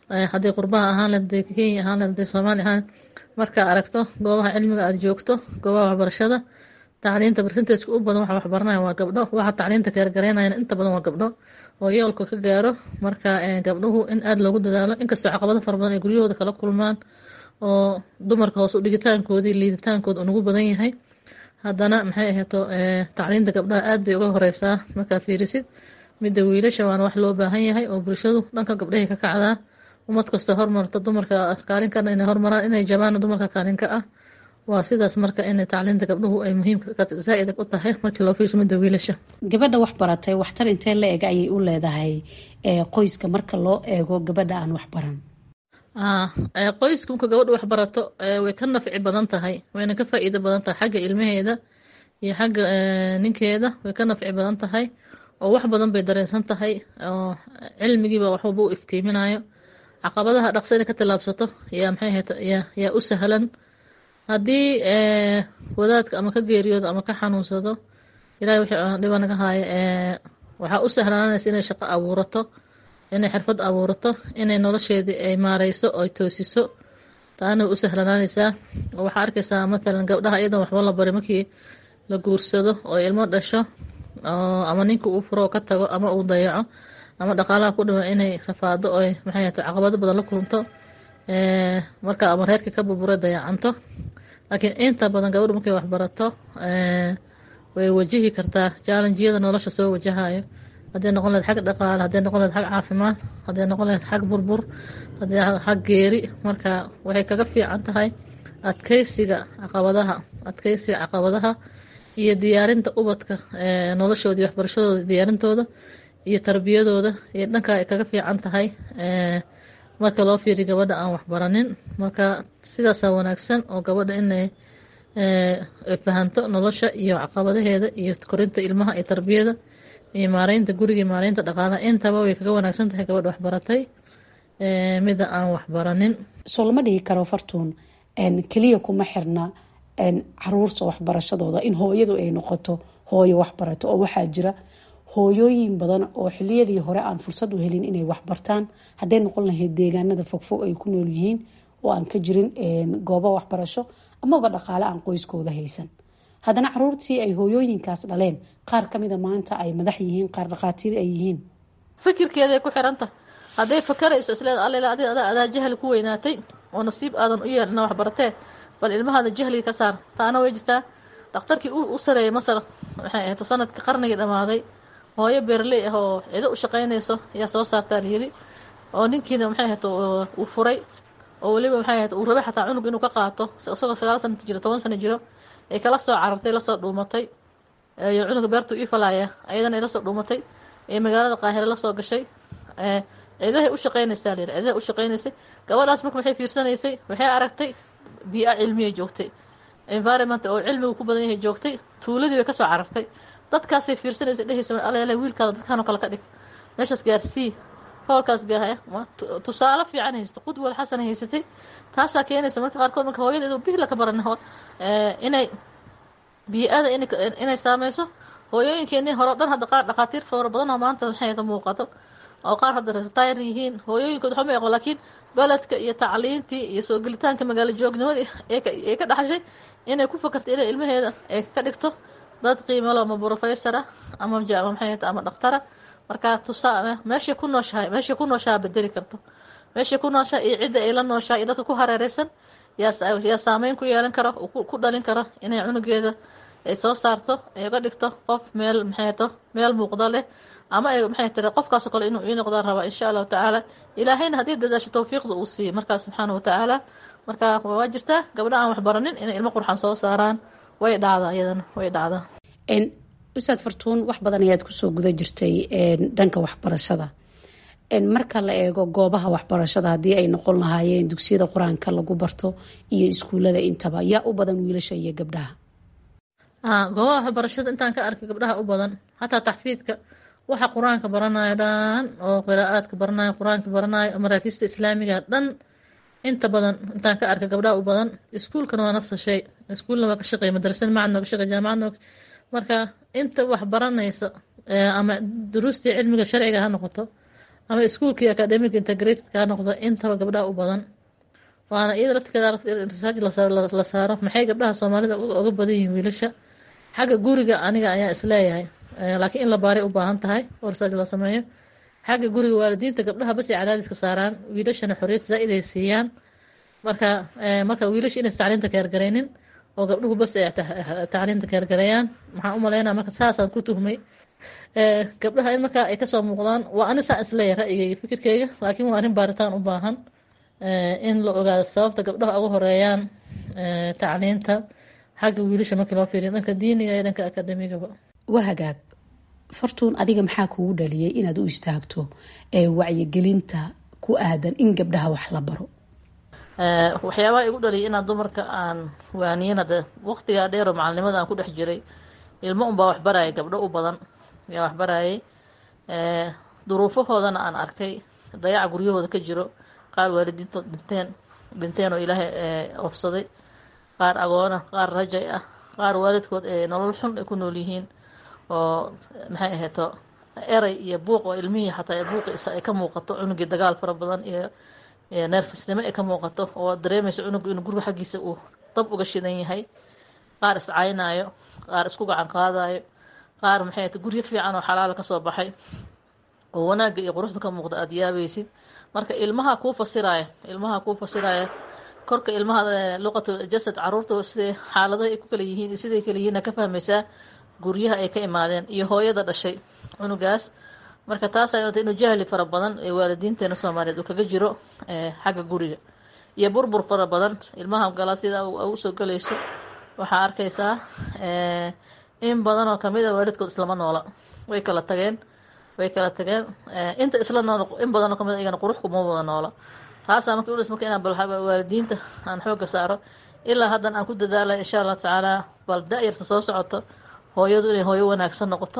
hadday qurbaha ahaan leed haday kenya ahaan leed haday soomaali ahaan markaa aragto goobaha cilmiga aada joogto goobaha waxbarashada tacliinta barsinteedka u badan waxa waxbaranaya waa gabdho waxa tacliinta keergareynayana inta badan waa gabdho oo yoolka ka gaaro marka gabdhuhu in aada loogu dadaalo inkastoo caqabado fara badan ay guryahooda kala kulmaan oo dumarka hoos u dhigitaankoodii liiditaankooda unugu badan yahay haddana maxay ahayto tacliinta gabdhaha aad bay uga horeysaa markaa fiirisid midda wiilasha waana wax loo baahan yahay oo bulshadu dhanka gabdhahay ka kacdaa ummad kastoo hormarta dumarka kaalinkan inay hormaraan inay jabaana dumarka kaalinka ah waa sidaas marka inay tacliinta gabdhuhu ay muhiim zaa-id u tahay markii loo fiirsho midda wiilasha gabadha wax baratay waxtar intee la eg ayay u leedahay qoyska marka loo eego gabadha aan wax baran qoyska marka gabadha wax barato way ka nafci badan tahay wayna ka faa-iido badan tahay xagga ilmaheeda iyo xagga ninkeeda way ka nafci badan tahay oo wax badan bay dareensan tahay oo cilmigiiba waxwalba u iftiiminayo caqabadaha dhaqso inay ka tillaabsato yaa maxay ahayd yaa u sahlan haddii wadaadka ama ka geeriyoodo ama ka xanuunsado ilahay wixii dhiba naga haaya waxaa u sahlaanaysa inay shaqo abuurato inay xirfad abuurato inay nolosheedii ay maareyso oo toosiso taana way u sahlanaanaysaa waxaa arkaysaa matalan gabdhaha iyadan waxba la bari markii la guursado oo ilmo dhasho ama ninka uu furo oo ka tago ama uu dayaco ama dhaqaalaha ku dhiwa inay rafaado oo maxay ahayd caqabado badan la kulunto marka ama reerkii ka burbura dayacanto laakiin inta badan gabadhu markay waxbarato way wajihi kartaa jaalanjiyada nolosha soo wajahayo hadday noqon lahed xag dhaqaale hadday noqon lahed xag caafimaad hadday noqon lahed xag burbur hadday xag geeri marka waxay kaga fiican tahay adkeysiga caqabadaha adkeysiga caqabadaha iyo diyaarinta ubadka noloshooda iyo waxbarashadooda diyaarintooda iyo tarbiyadooda iyo dhanka ay kaga fiican tahay marka loo fiiriyo gabadha aan waxbaranin marka sidaasaa wanaagsan oo gabadha inay fahanto nolosha iyo caqabadaheeda iyo korinta ilmaha iyo tarbiyada iyo maareynta guriga iyo maareynta dhaqaalaha intaba way kaga wanaagsan tahay gabadha waxbaratay mida aan waxbaranin soo lama dhihi karo fartuun keliya kuma xirna caruurta waxbarashadooda in hooyadu ay noqoto hooyo waxbarato oo waxaa jira hooyooyin badan oo xiliyadii hore aan fursad u helin inay waxbartaan hadday noqon lahayd deegaanada fogfog ay ku nool yihiin oo aan ka jirin goobo waxbarasho amaba dhaqaale aan qoyskooda haysan haddana caruurtii ay hooyooyinkaas dhaleen qaar kamida maanta ay madax yihiin qaar dhaqaatiir ay yihiin fikirkeeday ku xiranta hadday fakarayso isleeda allela adi adaa adaa jahli ku weynaatay oo nasiib aadan u yeelin wax baratee bal ilmahaada jahliga ka saar taana way jirtaa dhakhtarkii u sareeyay masar waxay ahayd sanadkii qarnigii dhammaaday hooyo beerley ah oo cido u shaqaynayso ayaa soo saartaa layiri oo ninkiina maxay ahayd uu furay oo weliba maxay ahayd uu rabay xataa cunug inuu ka qaato isagoo sagaal sana jiro toban sano jiro ay kala soo carartay lasoo dhuumatay iyo cunuga beertuu ii falaaya ayadana ay lasoo dhuumatay ee magaalada qaahire lasoo gashay cidahay u shaqaynaysaa layiri cidahay u shaqaynaysay gabadhaas marka waxay fiirsanaysay waxay aragtay bii-a cilmiya joogtay environment oo cilmigu ku badan yahay joogtay tuuladii bay kasoo carartay dadkaasay fiirsanaysay dhehaysa alele wiilkaada dadkanoo kale ka dhig meeshaas gaarsii howlkaas gaahaya tusaale fiican haysatay qudwal xasan haysatay taasaa keenaysa marka qaarkood marka hooyadeedu bihla ka baran inay bii-ada inay saameyso hooyooyinkeenii hore o dhan hadda qaar dhakhaatiir fara badanoo maanta maxay muuqato oo qaar hadda retire yihiin hooyooyinkood waxba ma aqoon laakiin beledka iyo tacliintii iyo soo gelitaanka magaalo joognimadii ee ka dhaxashay inay ku fakarto inay ilmaheeda ay ka dhigto dad qiimalo ama professor ah ama maxay ama dhakhtara markaa tusaa meeshay ku nooshahay meeshay ku nooshaha bedeli karto meeshay ku nooshaha iyo cidda ay la nooshaha iyo dadka ku hareereysan yaa saameyn ku yeelan karo ku dhalin karo inay cunugeeda ay soo saarto ay uga dhigto qof meel maxayto meel muuqda leh ama ay maxay tiri qofkaasoo kale inuu ii noqdaan rabaa insha allahu tacaala ilaahayna haddii dadaasho towfiiqda uu siiyey markaas subxaana wa tacaala marka waa jirtaa gabdha aan waxbaranin inay ilmo qurxan soo saaraan way dhacdaa iyadana way dhacdaa ustaad fartuun wax badan ayaad kusoo guda jirtay dhanka waxbarashada marka la eego goobaha waxbarashada haddii ay noqon lahaayeen dugsiyada qur-aanka lagu barto iyo iskuulada intaba yaa u badan wiilasha iyo gabdhaha goobaha waxbarashada intaan ka arkay gabdhaha u badan xataa taxfiidka waxa qur-aanka baranayo dhan oo qiraa'aadka baranayo qur-aanka baranayo maraakiista islaamiga dhan inta badan intaan ka arkay gabdhaha u badan iskuulkana waa nafsa shay iskuulna waa ka shaqeey madrasada macadna ka shaqeey jaamacadna marka inta wax baranaysa ama duruustii cilmiga sharciga ha noqoto ama iskuolkii academic integrated kaa noqdo intaba gabdhaha u badan waana iyada laftigeeda research la saaro maxay gabdhaha soomaalida uga badan yihiin wiilasha xagga guriga aniga ayaa isleeyahay laakiin in la baaray u baahan tahay oo research la sameeyo xagga guriga waalidiinta gabdhaha bas ay cadaadiska saaraan wiilashana xorriyad zaa-id ay siiyaan marka marka wiilasha inaysa tacliinta keergaraynin oo gabdhuhu bas ay tacliinta keergareeyaan maxaan u maleynaa marka saasaan ku tuhmay gabdhaha in markaa ay kasoo muuqdaan waa ani saa isleeyahay ra'yigayga fikirkeyga laakiin waa arrin baaritaan u baahan in la ogaado sababta gabdhaha uga horeeyaan tacliinta xagga wiilasha markii loo fiiriyo dhanka diiniga iyo dhanka akademigaba waa hagaag fartuun adiga maxaa kugu dhaliyay inaad u istaagto ee wacyigelinta ku aadan in gabdhaha wax la baro waxyaabaha igu dhaliyay inaan dumarka aan waaniyin hadde waqtigaa dheeroo macalinimada aan ku dhex jiray ilmo unbaa waxbarayay gabdho u badan ayaa waxbarayay duruufahoodana aan arkay dayaca guryahooda ka jiro qaar waalidiintood dhinteen dhinteen oo ilaahay ofsaday qaar agoona qaar rajay ah qaar waalidkood ee nolol xun ay ku nool yihiin oo maxay ahayto eray iyo buuq oo ilmihii xataa buuqiisa ay ka muuqato cunugii dagaal fara badan iyo neerfisnimo ay ka muuqato oo dareemayso cunugu inuu guriga xaggiisa uu dab uga shidan yahay qaar iscaynaayo qaar isku gacan qaadayo qaar maxay ahayto guryo fiican oo xalaala kasoo baxay oo wanaagga iyo quruxda ka muuqda aada yaabaysid marka ilmaha kuu fasiraya ilmaha kuu fasiraya korka ilmaha luqatu jasad caruurta siday xaaladaha ay ku kala yihiin iyo siday kala yihiin ka fahmaysaa guryaha ay ka imaadeen iyo hooyada dhashay cunugaas marka taasa inuu jahli fara badan ee waalidiinteena soomaaliyeed uu kaga jiro xagga guriga iyo burbur fara badan ilmaha gala sida usoo galayso waxaa arkaysaa in badan oo kamid a waalidkood islama noola way kala tageen way kala tageen inta isla nool in badan oo kamid iyagana qurux kuma wada noola taasaa marka udhis marka inaan bal waalidiinta aan xooga saaro ilaa haddan aan ku dadaalay insha allah tacaala bal da-yarta soo socoto hooyadu inay hooyo wanaagsan noqoto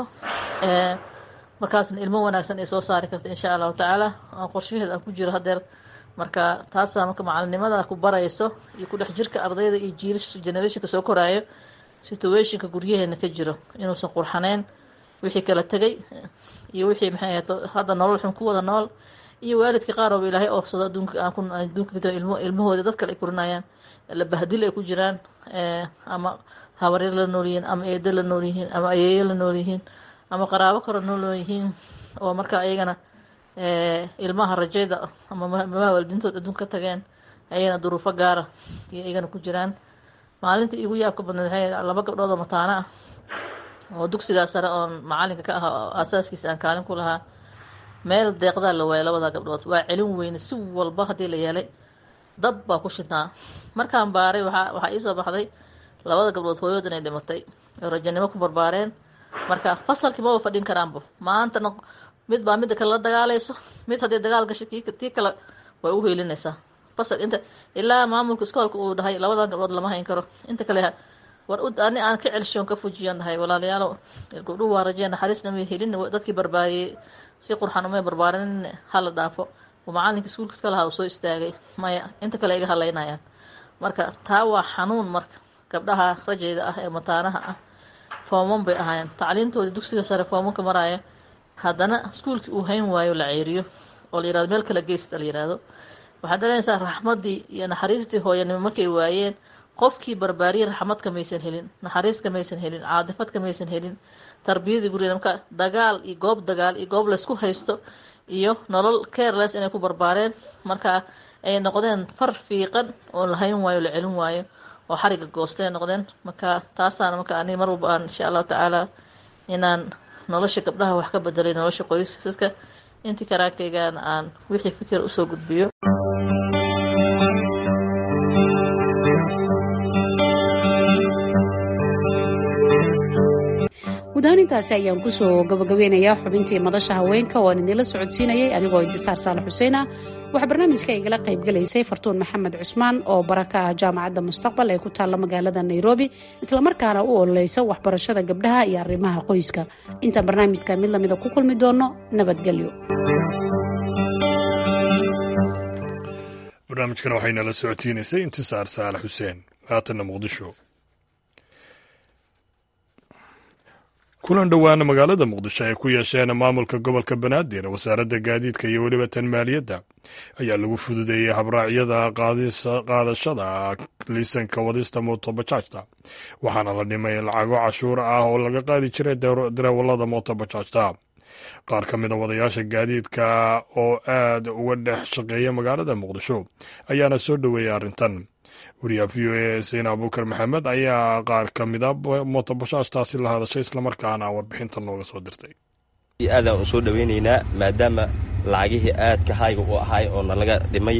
markaasna ilmo wanaagsan ay soo saari karta insha allahu tacaala aan qorshaheed aan ku jiro hadeer marka taasaa marka macalinimada ku barayso iyo ku dhex jirka ardayda iyo jiilasha generationka soo koraayo situationka guryaheena ka jiro inuusan qurxaneyn wixii kala tegay iyo wixii maxay ahayd hadda nolol xun ku wada nool iyo waalidka qaar ooba ilaahay oofsado adduunka aan ku adduunka ka jira ilmo ilmahooda dad kale ay kurinayaan la bahdil ay ku jiraan ama habaryar la nool yihiin ama eedo la nool yihiin ama ayeeyo la nool yihiin ama qaraabo kale nool yihiin oo marka ayagana ilmaha rajayda ama mamaa waalidiintood adduunka ka tageen ayagana duruufo gaara iyo iyagana ku jiraan maalinta igu yaabka badneed waxay laba gabdhood oo mataano ah oo dugsigaa sare oon macalinka ka aha oo asaaskiisa aan kaalin ku lahaa meel deeqdaa la waayay labada gabdhood waa celin weyne si walba haddii la yeelay dab baa ku shidnaa markaan baaray waxaa waxaa iisoo baxday labada gabdhood hooyood inay dhimatay oo rajanimo ku barbaareen marka fasalkii maba fadhin karaanba maantana mid baa midda kale la dagaalayso mid haddii dagaal gashay kii tii kale way u heelinaysaa fasal inta ilaa maamulka iskoolka uu dhahay labadan gabdhood lama hayn karo inta kale war ani aan ka celshoon ka fujiyan dhahay walaalayaalo gabdhuhu waa rajeen naxariisna may helin dadkii barbaariyey si qurxan umay barbaarin hala dhaafo macalinka iskuulka iska lahaa uu soo istaagay maya inta kale iga hadlaynayaan marka taa waa xanuun marka gabdhaha rajayda ah ee mataanaha ah fooman bay ahaayeen tacliintoodii dugsiga sare foomanka maraayo haddana iskuulkii uu hayn waayo la ceeriyo oo la yirahdo meel kale geysta la yirahdo waxaad dareynaysaa raxmaddii iyo naxariistii hooyanimo markay waayeen qofkii barbaariyey raxmadka maysan helin naxariiska maysan helin caadifadka maysan helin tarbiyadii guriga marka dagaal iyo goob dagaal iyo goob laysku haysto iyo nolol careless inay ku barbaareen marka ay noqdeen far fiiqan oo la hayn waayo la celin waayo oo xariga goostay noqdeen marka taasaana marka ani mar walba aan insha allahu tacaala inaan nolosha gabdhaha wax ka bedelay nolosha qoysaska intii karaankaygaana aan wixii fikir usoo gudbiyo gudahaan intaasi ayaan kusoo gabagabeynayaa xubintii madasha haweenka oo aan idinla socodsiinayay anigoo intisaar saalax xuseen ah waxaa barnaamijka igala qaybgalaysay fartuun maxamed cusmaan oo baraka ah jaamacadda mustaqbal ee ku taalla magaalada nairobi islamarkaana u ololeysa waxbarashada gabdhaha iyo arrimaha qoyska intaan barnaamijka mid lamida ku kulmi doono nabadgelyo barnaamijkan waxaynala socodsiinaysay intisaar saalax xuseen haatanna muqdisho kulan dhowaana magaalada muqdisho ay ku yeesheen maamulka gobolka banaadir wasaaradda gaadiidka iyo weliba tan maaliyadda ayaa lagu fududeeyey habraacyada qaadashada liisanka wadista mootobajaajta waxaana la dhimay lacago cashuur ah oo laga qaadi jiray dareewalada mootobajaajta qaar ka mida wadayaasha gaadiidka oo aad uga dhex shaqeeya magaalada muqdisho ayaana soo dhoweeyay arrintan wariyaha v o a sein abuukar maxamed ayaa qaar ka mida mootobajaajtaasi la hadashay islamarkaana warbixinta nooga soo dirtay aadaan u soo dhoweynaynaa maadaama lacagihii aadka hayga u ahay oo nalaga dhimay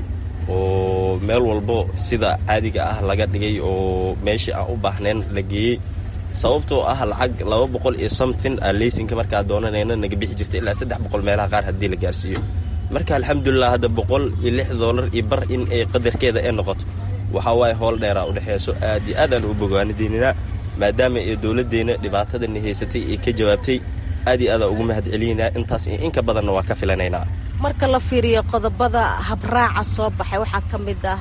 oo meel walbo sida caadiga ah laga dhigay oo meeshii aan u baahnayn la geeyey sababtoo ah lacag laba boqol iyo something aa leysinka markaa doonanayna naga bixi jirta ilaa saddex boqol meelaha qaar haddii la gaarsiiyo marka alxamdulilah hadda boqol iyo lix doolar iyo bar in ay qadarkeeda ay noqoto waxaa waaye howl dheeraa udhexeeso aad iyo aadaan u bogaanideyninaa maadaama ee dowladdeenna dhibaatadani haysatay ee ka jawaabtay aad iyo aadaan ugu mahad celinaynaa intaas iyo inka badanna waa ka filanaynaa marka la fiiriyo qodobada habraaca soo baxay waxaa ka mid ah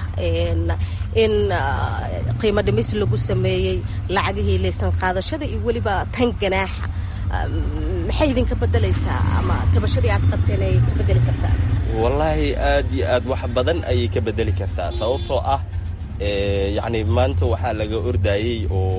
in qiimo dhimis lagu sameeyey lacagihii laysan qaadashada iyo weliba tan ganaaxa maxay idinka bedelaysaa ama tabashadii aad qabteen ay ka bedeli kartaa wallaahi aad iyo aad wax badan ayay ka bedeli kartaa sababtoo ah yacni maanta waxaa laga ordaayey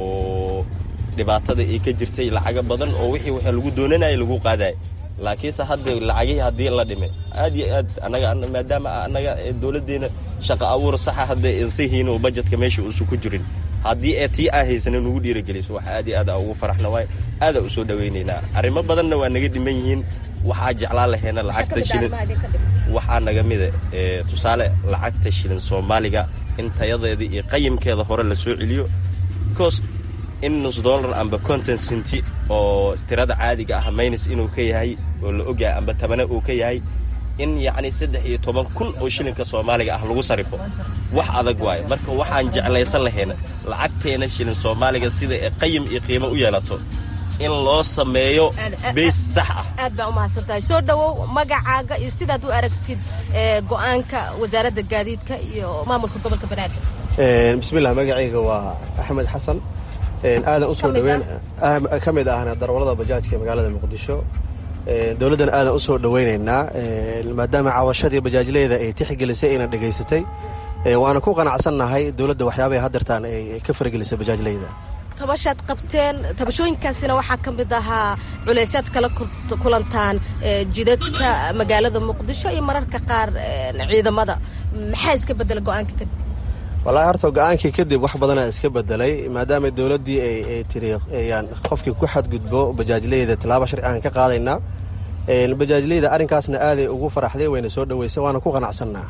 oo dhibaatada ay ka jirtay lacago badan oo wixii waxa lagu doonanayay lagu qaadaya laakiinse hadda lacagihii haddii la dhimay aad iyo aad anaga maadaama annaga dowladdeena shaqa abuur saxa hadda insihiin oo bajetka meesha uusan ku jirin haddii ee tii aan haysana nugu dhiirageliso wax aad iyo aad aa ugu faraxna waay aadaa u soo dhowaynaynaa arrimo badanna waa naga dhiman yihiin waxaa jeclaan laheena lacagta shilin waxaa naga mida tusaale lacagta shilin soomaaliga in tayadeeda iyo qayimkeeda hore la soo celiyo bcause in nus dollar amba conton cinti oo tirada caadiga ah maynis inuu ka yahay oo la ogyahay amba tabane uu ka yahay in yacni saddex iyo toban kun oo shilinka soomaaliga ah lagu sarifo wax adag waayo marka waxaan jeclaysan lahayna lacagteena shilin soomaaliga sida ee qayim iyo qiimo u yeelato in loo sameeyo beys sax ah aad baa umahadsantahay soo dhowow magacaaga iyo sidaad u aragtid go-aanka wasaaradda gaadiidka iyo maamulka gobolka banaadir bismillah magacayga waa axmed xasan aadan usoo dhaweyn ka mid ahna darwalada bajaajka magaalada muqdisho dowladdan aadan usoo dhoweynaynaa maadaama caawashadii bajaajleyda ay tixgelisay ayna dhegaysatay waana ku qanacsannahay dowladda waxyaabahay hadeertaan ay ka faragelisay bajaajleyda tabashaad qabteen tabashooyinkaasina waxaa ka mid ahaa culaysaad kala kulantaan jidadka magaalada muqdisho iyo mararka qaar ciidamada maxaa iska bedela go-aanka kadib wallaahi horta go-aankii kadib wax badanaa iska bedelay maadaama dowladdii ay tiri yaan qofkii ku xadgudbo bajaajleyda tallaaba sharci aan ka qaadaynaa bajaajleyda arrinkaasna aaday ugu faraxday wayna soo dhoweysay waana ku qanacsannaa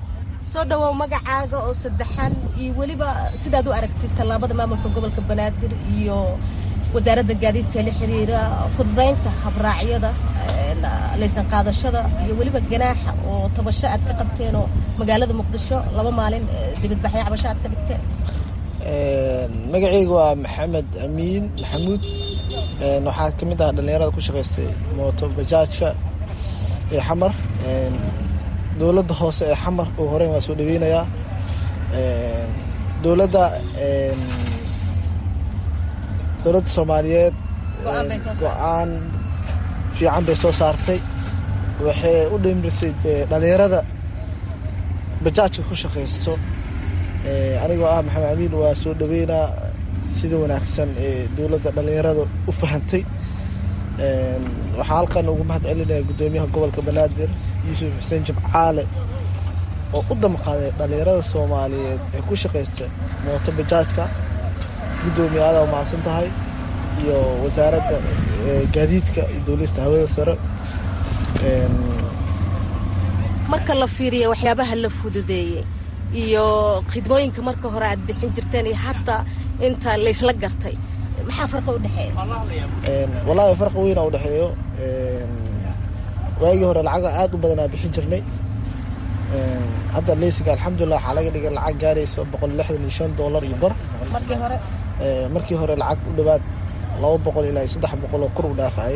soo dhowow magacaaga oo saddexan iyo weliba sidaad u aragtid tallaabada maamulka gobolka banaadir iyo wasaaradda gaadiidka la xiriira fududaynta habraacyada laysan qaadashada iyo weliba ganaaxa oo tabasho aad ka qabteenoo magaalada muqdisho laba maalin dibadbaxyo cabasho aad ka dhigteen magacayga waa maxamed amiin maxamuud waxaa ka mid ah dhallinyarada ku shaqaystay mooto bajaajka ee xamar dowladda hoose ee xamar oo horeyn waa soo dhaweynayaa dowladda dowladda soomaaliyeed go-aan fiican bay soo saartay waxay u dhimrisay dhallinyarada bajaajka ku shaqaysto anigoo ah maxamed amiin waa soo dhaweynaa sida wanaagsan ee dowladda dhallinyarada u fahantay waxaa halkan ugu mahad celinaya guddoomiyaha gobolka banaadir yuusuf xuseen jimcaale oo u damqaaday dhallinyarada soomaaliyeed ee ku shaqaysta mooto bajaajka guddoomiya adaa umahadsan tahay iyo wasaaradda gaadiidka iyo dowlista hawada sare marka la fiiriya waxyaabaha la fududeeyey iyo khidmooyinka marka hore aad bixin jirteen iyo hataa inta laysla gartay maxaa farqa udhexeeya wallaahi farqa weyna udhexeeyo waagii hore lacaga aad u badanaa bixin jirnay hadda leysinka alxamdulilah waxaa laga dhigay lacag gaaraysa boqol lixdan iyo shan doolar iyo bar markii hore markii hore lacag u dhowaad laba boqol ilaa saddex boqol oo kor u dhaafayay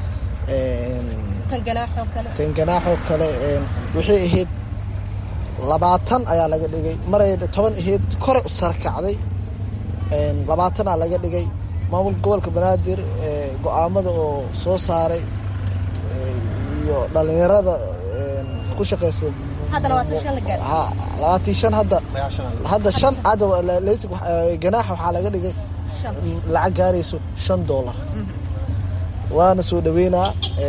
tan ganaaxoo kale tan ganaaxoo kale waxay ahayd labaatan ayaa laga dhigay maray toban ahayd kore u sarakacday labaatanaa laga dhigay maamulka gobolka banaadir go-aamada oo soo saaray iyo dhalinyarada ku shaqeysa labaatan shan hadda hadda shan hadda ganaaxa waxaa laga dhigay lacag gaarayso shan doolar waana soo dhaweynaa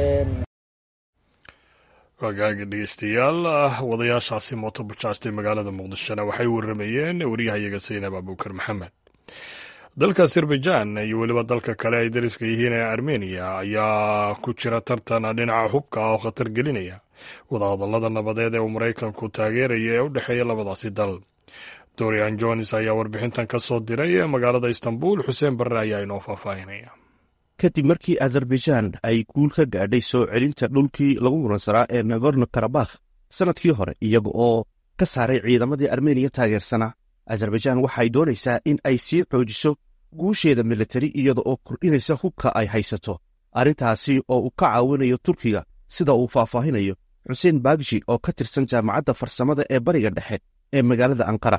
wagaaga dhegeystayaal wadayaashaasi mooto bajaajtay magaalada muqdishona waxay waramayeen waryahayaga saynab abuukar maxamed dalka azerbaijan iyo weliba dalka kale ay dariska yihiin ee armeniya ayaa ku jira tartan dhinaca hubka oo khatar gelinaya wadahadallada nabadeed ee uu maraykanku taageeraya ee u dhexeeya labadaasi dal dorian jones ayaa warbixintan ka soo diray magaalada istanbul xuseen barre ayaa inoo faahfaahinaya kadib markii azerbaijan ay guul ka gaadhay soo celinta dhulkii lagu muransanaa ee nagorno karabakh sannadkii hore iyaga oo ka saaray ciidamadii armeniya taageersanaa azerbaijan waxay doonaysaa in ay sii xoojiso guusheeda militari iyada oo kordhinaysa hubka ay haysato arrintaasi oo uu ka caawinayo turkiga sida uu faahfaahinayo xuseen bagshi oo ka tirsan jaamacadda farsamada ee bariga dhexe ee magaalada ankara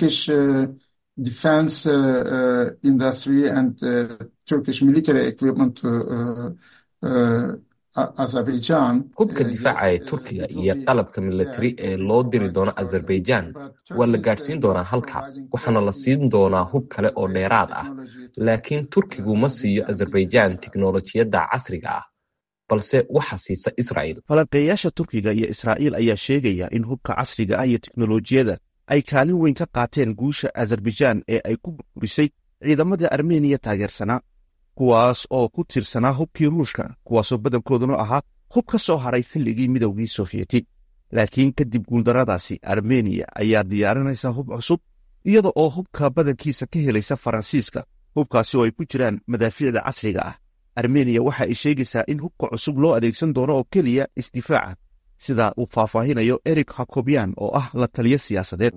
hubka difaaca ee turkiga iyo qalabka militari ee loo diri doono azerbaijan waa la gaadhsiin doonaa halkaas waxaana la siin doonaa hub kale oo dheeraad ah laakiin turkigu ma siiyo azerbaijan tiknolojiyadda casriga ah balse waxa siisa israa'il falanqeeyaasha turkiga iyo israa'iil ayaa sheegaya in hubka casriga ah iyo teknolojiyadda ay kaalin weyn ka qaateen guusha azerbaijan ee ay ku burburisay ciidamadii armeniya taageersanaa kuwaas oo ku tiirsanaa hubkii ruushka kuwaasoo badankooduna ahaa hub ka soo haray xilligii midowgii sofiyeeti laakiin kadib guuldaradaasi armeniya ayaa diyaarinaysa hub cusub iyada oo hubka badankiisa ka helaysa faransiiska hubkaasi oo ay ku jiraan madaafiicda casriga ah armeniya waxa ay sheegaysaa in hubka cusub loo adeegsan doono oo keliya isdifaaca sida uu faahfaahinayo eric hakobian oo ah la taliyo siyaasadeed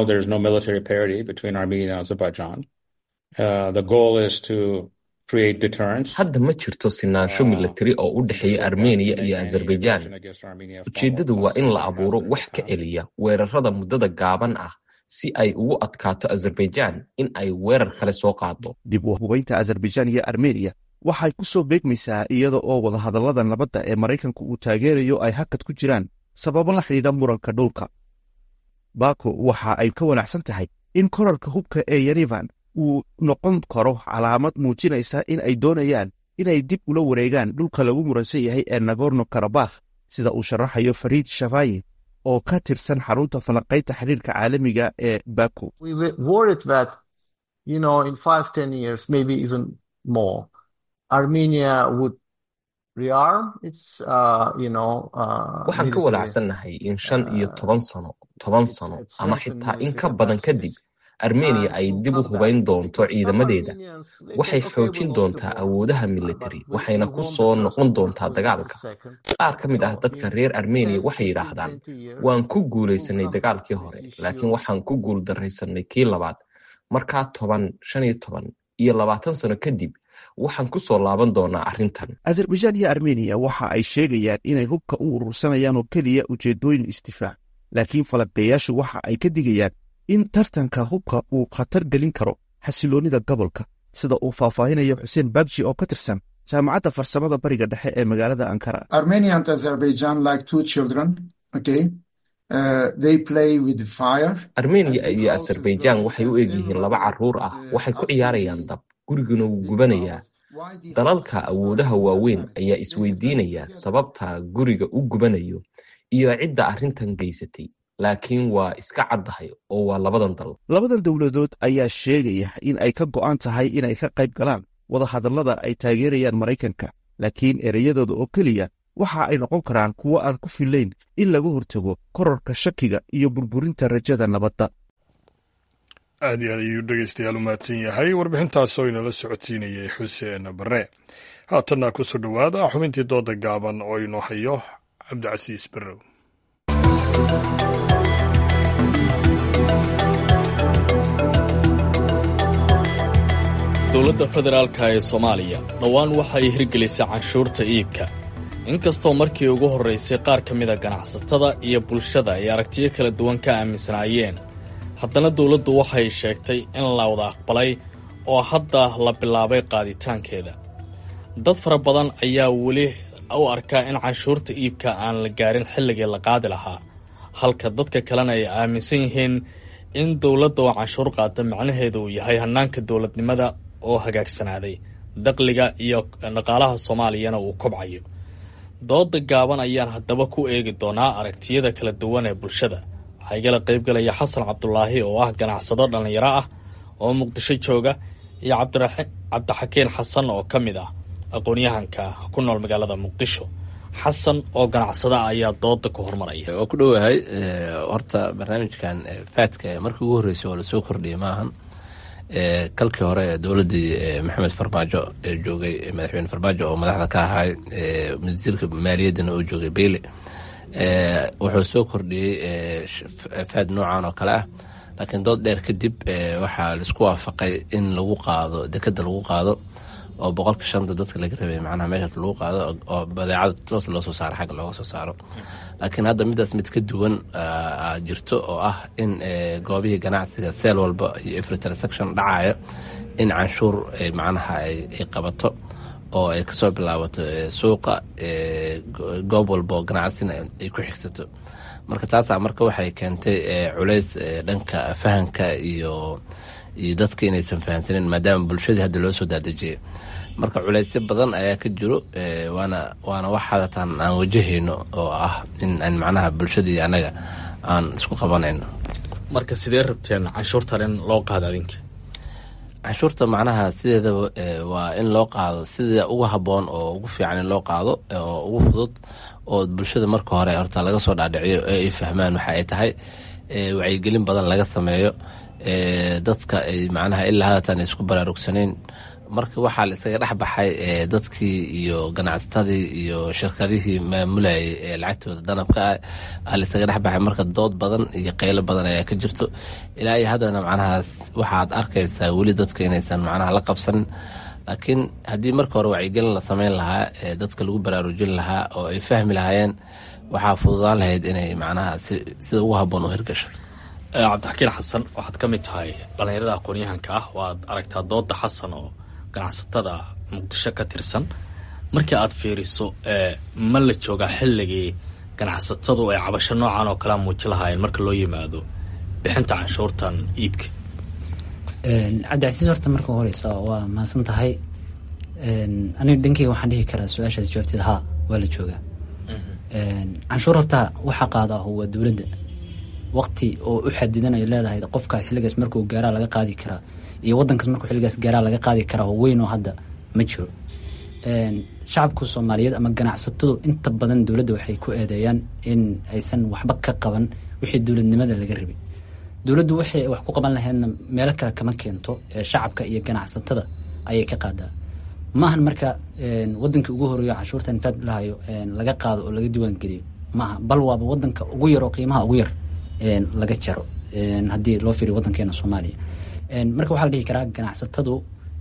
hadda ma jirto sinaansho militari oo u dhexeeya armeniya iyo azerbaijan ujeeddadu waa in la abuuro wax ka celiya weerarada muddada gaaban ah si ay ugu adkaato azerbaijan in ay weerar kale soo qaado dib u hubaynta azerbaijan iyo armeniya waxay ku soo beegmaysaa iyada oo wadahadallada nabadda ee maraykanku uu taageerayo ay hakad ku jiraan sababo la xidhiidha muranka dhulka bako waxa ay ka wanaacsan tahay in korarka hubka ee yerevan uu noqon karo calaamad muujinaysa in ay doonayaan inay dib ula wareegaan dhulka lagu muransan yahay ee nagorno karabakh sida uu sharaxayo fariid shafayi oo ka tirsan xarunta falanqaynta xiriirka caalamiga ee bako waxaan ka walaacsannahay in shan iyo toban sano toban sano ama xitaa in ka badan kadib armeniya ay dib u hubayn doonto ciidamadeeda waxay xoojin doontaa awoodaha militari waxayna ku soo noqon doontaa dagaalka qaar ka mid ah dadka reer armeniya waxay yidhaahdaan waan ku guulaysanay dagaalkii hore laakiin waxaan ku guul daraysanay kii labaad markaa toban shan iyo toban iyo labaatan sano kadib waxaan ku soo laaban doonaa arrintan azerbaijan iyo armeniya waxa ay sheegayaan inay hubka u urursanayaan oo keliya ujeeddooyin isdifaac laakiin falanqeeyaashu waxa ay ka digayaan in tartanka hubka uu khatar gelin karo xasiloonnida gobolka sida uu faahfaahinayo xuseen bagji oo ka tirsan jaamacadda farsamada bariga dhexe ee magaalada ankara armeniya iyo azerbaijan waxay u egyihiin laba carruur ah waxay ku ciyaarayaan dab guriguna wuu gubanayaa dalalka awoodaha waaweyn ayaa isweydiinaya sababta guriga u gubanayo iyo cidda arrintan geysatay laakiin waa iska caddahay oo waa labadan dal labadan dowladood ayaa sheegaya in ay ka go'an tahay inay ka qayb galaan wadahadallada ay taageerayaan maraykanka laakiin ereyadooda oo keliya waxa ay noqon karaan kuwo aan ku fillayn in laga hortago korarka shakiga iyo burburinta rajada nabadda aad iyo aad ayuu dhegeystayaal u mahadsan yahay warbixintaasoo inala socodsiinayay xuseen bare haatanna ku soo dhowaada xubintii dooda gaaban oo inoo hayo cabdicasiis barrow dowladda federaalka ee soomaaliya dhowaan waxay hirgelisay canshuurta iibka inkastoo markii ugu horraysay qaar ka mida ganacsatada iyo bulshada ay aragtiyo kala duwan ka aaminsanaayeen haddana dowladdu waxay sheegtay in la wada aqbalay oo hadda la bilaabay qaaditaankeeda dad fara badan ayaa weli u arkaa in canshuurta iibka aan la gaarin xilligii la qaadi lahaa halka dadka kalena ay aaminsan yihiin in dowladda oo canshuur qaata macnaheedu uu yahay hannaanka dowladnimada oo hagaagsanaaday daqliga iyo dhaqaalaha soomaaliyana uu kobcayo dooda gaaban ayaan haddaba ku eegi doonaa aragtiyada kala duwan ee bulshada waxaa igala qaybgalaya xasan cabdulaahi oo ah ganacsado dhallinyaro ah oo muqdisho jooga iyo cabdixakiin xasan oo ka mid ah aqoon-yahanka ku nool magaalada muqdisho xasan oo ganacsada ayaa dooda ku hormaraya waa ku dhowahay horta barnaamijkan faadka markii ugu horreysay oo lasoo kordhiyay maahan kalkii hore dowladdii maxamed farmaajo ee joogay madaxweyne farmaajo oo madaxda ka ahay wasiirka maaliyaddana oo joogay beyle wuxuu soo kordhiyey faad noocan oo kale ah laakiin dood dheer kadib waxaa laisku waafaqay in lagu qaado dekeda lagu qaado oo boqolka shanta dadka laga rabay macnaha meeshaas lagu qaado oo badeecada toos loo soo saaro xagga looga soo saaro laakiin hadda midaas mid ka duwan jirto oo ah in goobihii ganacsiga seel walba iyo every transaction dhacayo in canshuur macnaha ay qabato oo ay kasoo bilaabato suuqa goob walba oo ganacsina ay ku xigsato marka taasaa marka waxay keentay culays dhanka fahanka iyo iyo dadka inaysan fahansanin maadaama bulshadii hadda loo soo daadejiyay marka culaysyo badan ayaa ka jiro waana waana wax hadatan aan wajahayno oo ah in aan macnaha bulshadii annaga aan isku qabanayno marka sidee rabteen canshuurtan in loo qaado adinka canshuurta macnaha sideedaba waa in loo qaado sida ugu habboon oo ugu fiican in loo qaado oo ugu fudud oo bulshada marka hore horta laga soo dhaadhiciyo ee ay fahmaan waxa ay tahay wacyigelin badan laga sameeyo dadka ay macnaha ilaa hadatan ay isku baraarugsanayn marka waxaa la isaga dhex baxay dadkii iyo ganacsatadii iyo shirkadihii maamulayay ee lacagtooda danabka ah la isaga dhex baxay marka dood badan iyo qeylo badan ayaa ka jirto ilaa iyo haddana macnahaas waxaad arkaysaa weli dadka inaysan macnaha la qabsanin laakiin haddii marka hore wacyigelin la sameyn lahaa ee dadka lagu baraarujin lahaa oo ay fahmi lahaayeen waxaa fududaan lahayd inay macnaha sida ugu habboon u hirgasho cabdixakiin xasan waxaad ka mid tahay dhallinyarada aqoon-yahanka ah waad aragtaa dooda xasan oo ganacsatada muqdisho ka tirsan markii aad fiiriso ma la joogaa xilligii ganacsatadu ay cabasho noocan oo kalea muuji lahaayeen marka loo yimaado bixinta canshuurtan iibka cabdicasiis horta marka horeysa waa mahadsan tahay aniga dhankeyga waxaan dhihi karaa su-aashaas jawaabteed haa waa la joogaa canshuur horta waxa qaada ah waa dowladda waqti oo u xadidan ay leedahay qofkaas xilligaas markuu gaaraa laga qaadi karaa iyo wadankaas markuu xilligaas gaaraa laga qaadi karaa oo weyn oo hadda ma jiro shacabka soomaaliyeed ama ganacsatadu inta badan dowladda waxay ku eedeeyaan in aysan waxba ka qaban wixii dowladnimada laga rabay dowladdu waxay wax ku qaban lahaydna meelo kale kama keento shacabka iyo ganacsatada ayay ka qaadaa maahan marka wadankii ugu horeeyo canshuurtan faad lahayo laga qaado oo laga diiwaangeliyo maaha bal waaba wadanka ugu yar oo qiimaha ugu yar laga jaro haddii loo fiiriyo wadankeena soomaaliya marka waxaa la dhihi karaa ganacsatadu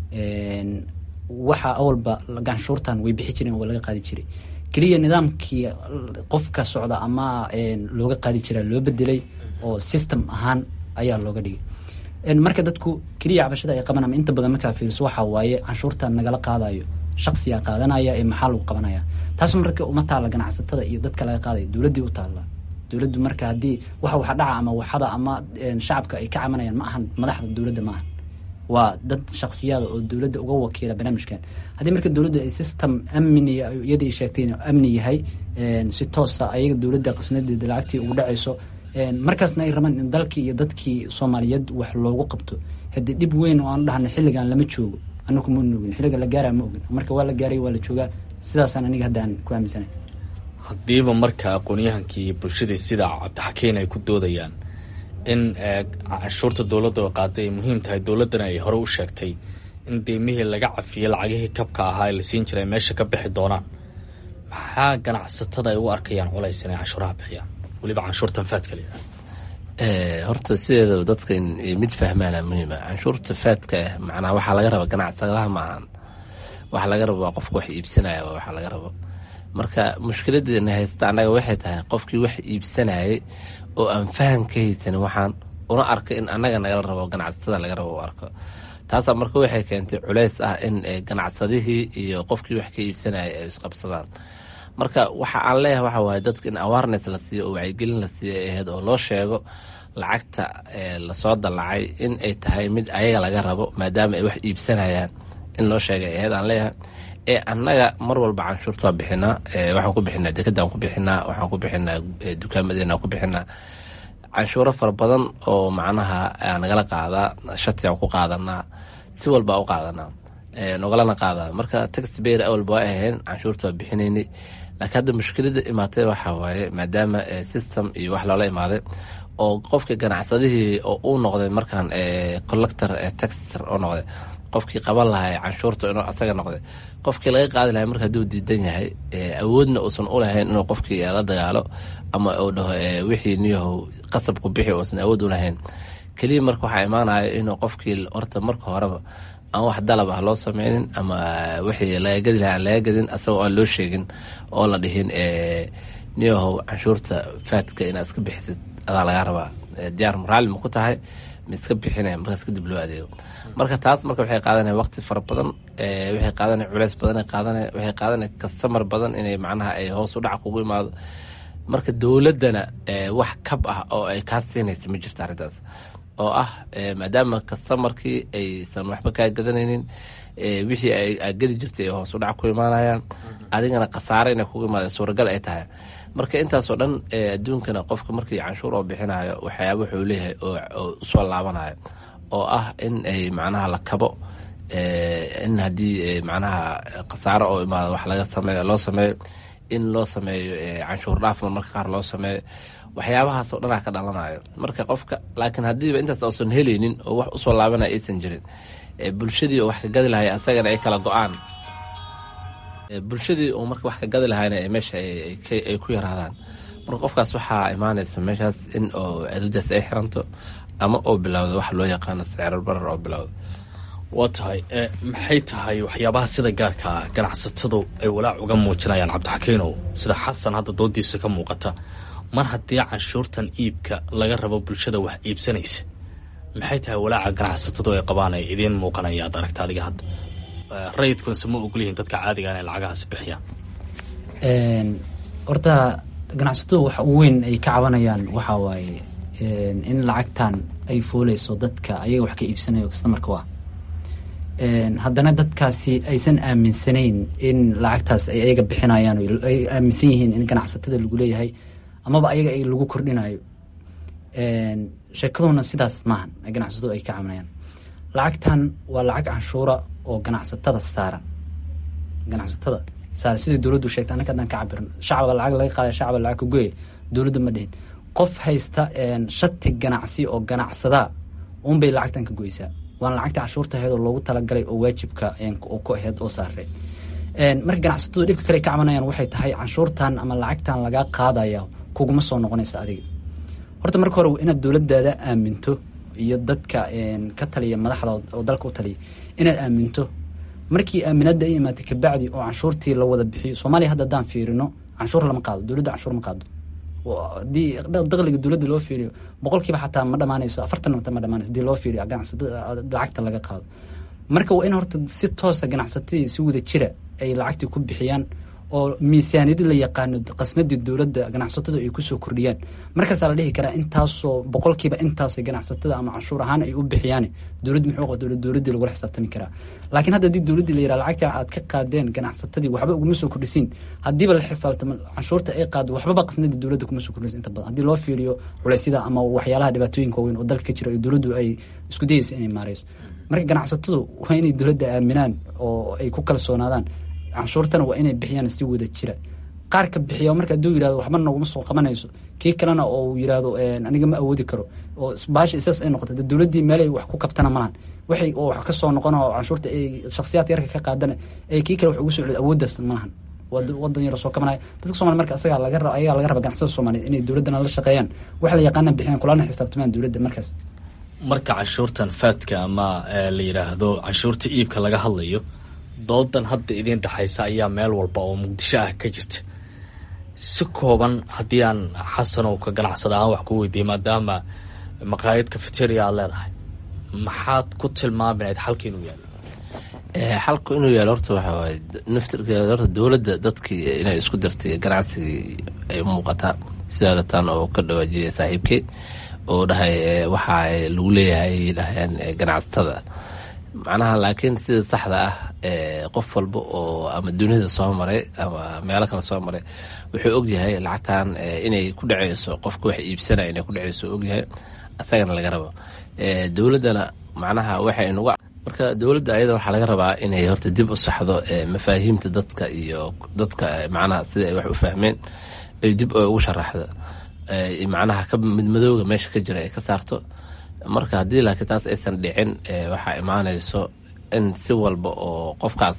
waxa awalba ganshuurtan way bixi jireen waa laga qaadi jiray keliya nidaamkii qofka socda ama looga qaadi jiraa loo bedelay oo system ahaan ayaa looga dhigay marka dadku keliya cabashada ay qaban ama inta badan markaa fiiriso waxaa waaye canshuurtan nagala qaadayo shaqsiga qaadanaya ee maxaa lagu qabanaya taas marka uma taalla ganacsatada iyo dadka laga qaadayo dowladdii u taalla dowladdu marka haddii waxa waxa dhaca ama waxada ama shacabka ay ka cabanayaan ma ahan madaxda dowladda ma ahan waa dad shaksiyaada oo dowladda uga wakiila barnaamijkan haddii marka dowladdu ay system amniga iyadii sheegtay inuu amni yahay si toosa ayaga dowladda qasnadeeda lacagtii ugu dhacayso markaasna ay rabaan in dalkii iyo dadkii soomaaliyeed wax loogu qabto haddii dhib weyn oo aan dhahno xilligan lama joogo anaku ma ogin xilliga la gaara ma ogin marka waa la gaaray waa la joogaa sidaasaan aniga hadda aan ku aaminsanay haddiiba marka aqoon-yahankii bulshadii sida cabdixakiin ay ku doodayaan in canshuurta dowladda oo qaaday ay muhiim tahay dowladdana ay hore u sheegtay in deymihii laga cafiyey lacagihii kabka ahaa ee la siin jiray meesha ka bixi doonaan maxaa ganacsatada ay u arkayaan culays inay canshuuraha bixiyaan weliba canshuurtan faadka la yidhaha horta sideedaba dadka mid fahmaana muhiima canshuurta faadka ah macnaha waxaa laga raba ganacsadaha maahan waxa laga rabo waa qofka wax iibsanaya waxa laga rabo marka mushkiladeena haysta annaga waxay tahay qofkii wax iibsanayay oo aan faham ka haysanin waxaan una arka in annaga nagala rabo ganacsatada laga rabo u arko taasaa marka waxay keentay culeys ah in ganacsadihii iyo qofkii wax ka iibsanaya ay isqabsadaan marka waxa aan leeyahay waxa waaye dadka in awareness la siiyo oo wacyigelin la siiyo ay ahayd oo loo sheego lacagta lasoo dallacay in ay tahay mid ayaga laga rabo maadaama ay wax iibsanayaan in loo sheegay ahayd aan leeyahay ee annaga mar walba canshuurta waa bixinaa waxaan ku bixinaa dekadaan ku bixinaa waxaan ku bixinaa dukaamadeenaan ku bixinaa canshuuro fara badan oo macnaha nagala qaadaa shatigaan ku qaadanaa si walba u qaadanaa nogalana qaadaa marka tax bayr awalba waa ahayn canshuurta waa bixinaynay laakiin hadda mushkilada imaatay waxaa waaye maadaama system iyo wax loola imaaday oo qofka ganacsadihii oo uu noqday markaan collector taxer oo noqday qofkii qaban lahay canshuurta inuu asaga noqday qofkii laga qaadi lahay marka haduu diidan yahay awoodna uusan u lahayn inuu qofkii la dagaalo ama uu dhaho wixii niyahow qasabku bixi uusan awood u lahayn keliya marka waxaa imaanaya inuu qofkii horta marka horeba aan wax dalab ah loo sameynin ama wixii laga gadi lahay aan laga gadin asagoo aan loo sheegin oo la dhihin niyahow canshuurta faadka inaad iska bixisid adaa lagaa rabaa diyaar raalli ma ku tahay ma iska bixinaya markaas kadib loo adeego marka taas marka waxay qaadanaya waqti fara badan waxay qaadanaya culeys badan qaadanaya waxay qaadanaya kastamar badan inay macnaha ay hoos u dhac kugu imaado marka dowladdana wax kab ah oo ay kaa siinaysa ma jirto arrintaas oo ah maadaama kastamarkii aysan waxba kaa gadanaynin wixii ay gadi jirtay ay hoos u dhac ku imaanayaan adigana khasaare inay kugu imaada suuragal ay tahay marka intaasoo dhan adduunkana qofka markii canshuur oo bixinayo waxyaaba wuxuu leeyahay oo usoo laabanayo oo ah in ay macnaha la kabo in haddii macnaha khasaaro oo imaado wax laga sameeyo loo sameeyo in loo sameeyo canshuur dhaafna marka qaar loo sameeyo waxyaabahaas oo dhanaa ka dhalanayo marka qofka laakiin haddiiba intaas uusan helaynin oo wax usoo laabanaya aysan jirin bulshadii oo wax ka gadi lahay asagana ay kala go-aan bulshadii oo marka wax ka gadi lahayna meesha ay ku yaraadaan marka qofkaas waxaa imaanaysa meeshaas in oo aridaas ay xiranto ama oo bilowda wax loo yaqaano sicrar barar oo bilowda waa tahay maxay tahay waxyaabaha sida gaarka ah ganacsatadu ay walaac uga muujinayaan cabdixakiinow sida xasan hadda doodiisa ka muuqata mar haddii canshuurtan iibka laga rabo bulshada wax iibsanaysa maxay tahay walaaca ganacsatadu ay qabaan ay idiin muuqanaya ad aragta adiga hadda rayidkunse ma ogolyihiin dadka caadiga inay lacagahaasi bixiyaan horta ganacsatadu waxa u weyn ay ka cabanayaan waxaa waaye in lacagtan ay fooleyso dadka ayaga wax ka iibsanayo kastamarka waa haddana dadkaasi aysan aaminsanayn in lacagtaas ay ayaga bixinayaan ay aaminsan yihiin in ganacsatada lagu leeyahay amaba ayaga ay lagu kordhinayo sheekaduna sidaas maahan ganacsatadu ay ka cabanayaan lacagtan waa lacag canshuura oo ganacsatada saaran ganacsatada saaran sidai dowladdu sheegtay annaka haddaan ka cabirno shacaba lacag laga qaada shacaba lacag ka goya dowladda ma dhihin qof haysta shati ganacsi oo ganacsadaa unbay lacagtan ka goysaa waana lacagta canshuurta aheed oo loogu talagalay oo waajibka oo ku aheyd oo saareed marka ganacsatadu dhibka kale ka cabanayaan waxay tahay canshuurtan ama lacagtan lagaa qaadaya kuguma soo noqonaysa adiga horta marka hore inaad dowladaada aaminto iyo dadka ka taliya madaxda oo dalka u taliya inaad aaminto markii aaminada ay imaatay kabacdi oo canshuurtii la wada bixiyo soomaaliya hadda haddaan fiirino canshuur lama qaado dowladda canshuur ma qaado haddii daqliga dowladda loo fiiriyo boqolkiiba xataa ma dhamaanayso afartan ma dhamaanayso hadii loo fiiriyo ganacsatada lacagta laga qaado marka waa in horta si toosa ganacsatadii si wada jira ay lacagtii ku bixiyaan oo miisaaniyadi la yaqaano qasnadii dowladda ganacsatada ay kusoo kordhiyaan markaasaa la dhihi karaa intaasoo boqolkiiba intaasay ganacsatada ama canshuur ahaan ay u bixiyaan dowladdi muxuu qabta dowladdii lagula xisaabtami karaa laakiin hadda haddii dowladdii la yiraha lacagta aad ka qaadeen ganacsatadii waxba uguma soo kordhisiin haddiiba la xifaaltamo canshuurta ay qaado waxbaba qasnadii dowladda kuma soo kordhisin inta badan haddii loo fiiriyo culeysyada ama waxyaalaha dhibaatooyinka waaweyn oo dalka ka jira oo dowladdu ay isku dayeyso inay maareyso marka ganacsatadu waa inay dowladda aaminaan oo ay ku kalsoonaadaan canshuurtana waa inay bixiyaan si wada jira qaar ka bixiya marka hadduu yirahdo waxba naguma soo qabanayso kii kalena oo yirahdo aniga ma awoodi karo oo baasha isaas ay noqoto de dowladdii meelay wax ku kabtana malahan waxay oo wax ka soo noqon oo canshuurta ay shakhsiyaad yarka ka qaadana ee kii kale wax ugu soo celiyo awooddaas malahan wadan yaro soo kabanaya dadka somalia marka asagaa laga raba ayagaa laga raba ganacsada soomaaliyeed inay dowladdana la shaqeeyaan wax la yaqaana bixiyaan kulana xisaabtamaan dowladda markaas marka canshuurtan faadka ama la yiraahdo canshuurta iibka laga hadlayo doodan hadda idiin dhexaysa ayaa meel walba oo muqdisho ah ka jirta si kooban haddii aan xasanow ka ganacsada ahaan wax ku weydiiyay maadaama maqaayad cafeteria aad leedahay maxaad ku tilmaami lahayd xalka inuu yaalo xalku inuu yaalo horta waxa waaye naftirkeeda horta dowladda dadkii inay isku dartay ganacsigii ay muuqataa sidaada tan oo ka dhawaajiyay saaxiibkey oo dhahay waxa lagu leeyahay dhahayaan ganacsatada macnaha laakiin sida saxda ah qof walba oo ama dunida soo maray ama meelo kale soo maray wuxuu ogyahay lacagtan inay ku dhaceyso qofka wax iibsanaya inay ku dhaceyso ogyahay asagana laga rabo dowladdana macnaha waxay nuga marka dowladda ayada waxaa laga rabaa inay horta dib u saxdo mafaahiimta dadka iyo dadka macnaha sida ay wax u fahmeen ay dib ugu sharaxdo macnaha ka midmadooga meesha ka jira ay ka saarto marka haddii laakiin taas aysan dhicin waxaa imaanayso in si walba oo qofkaas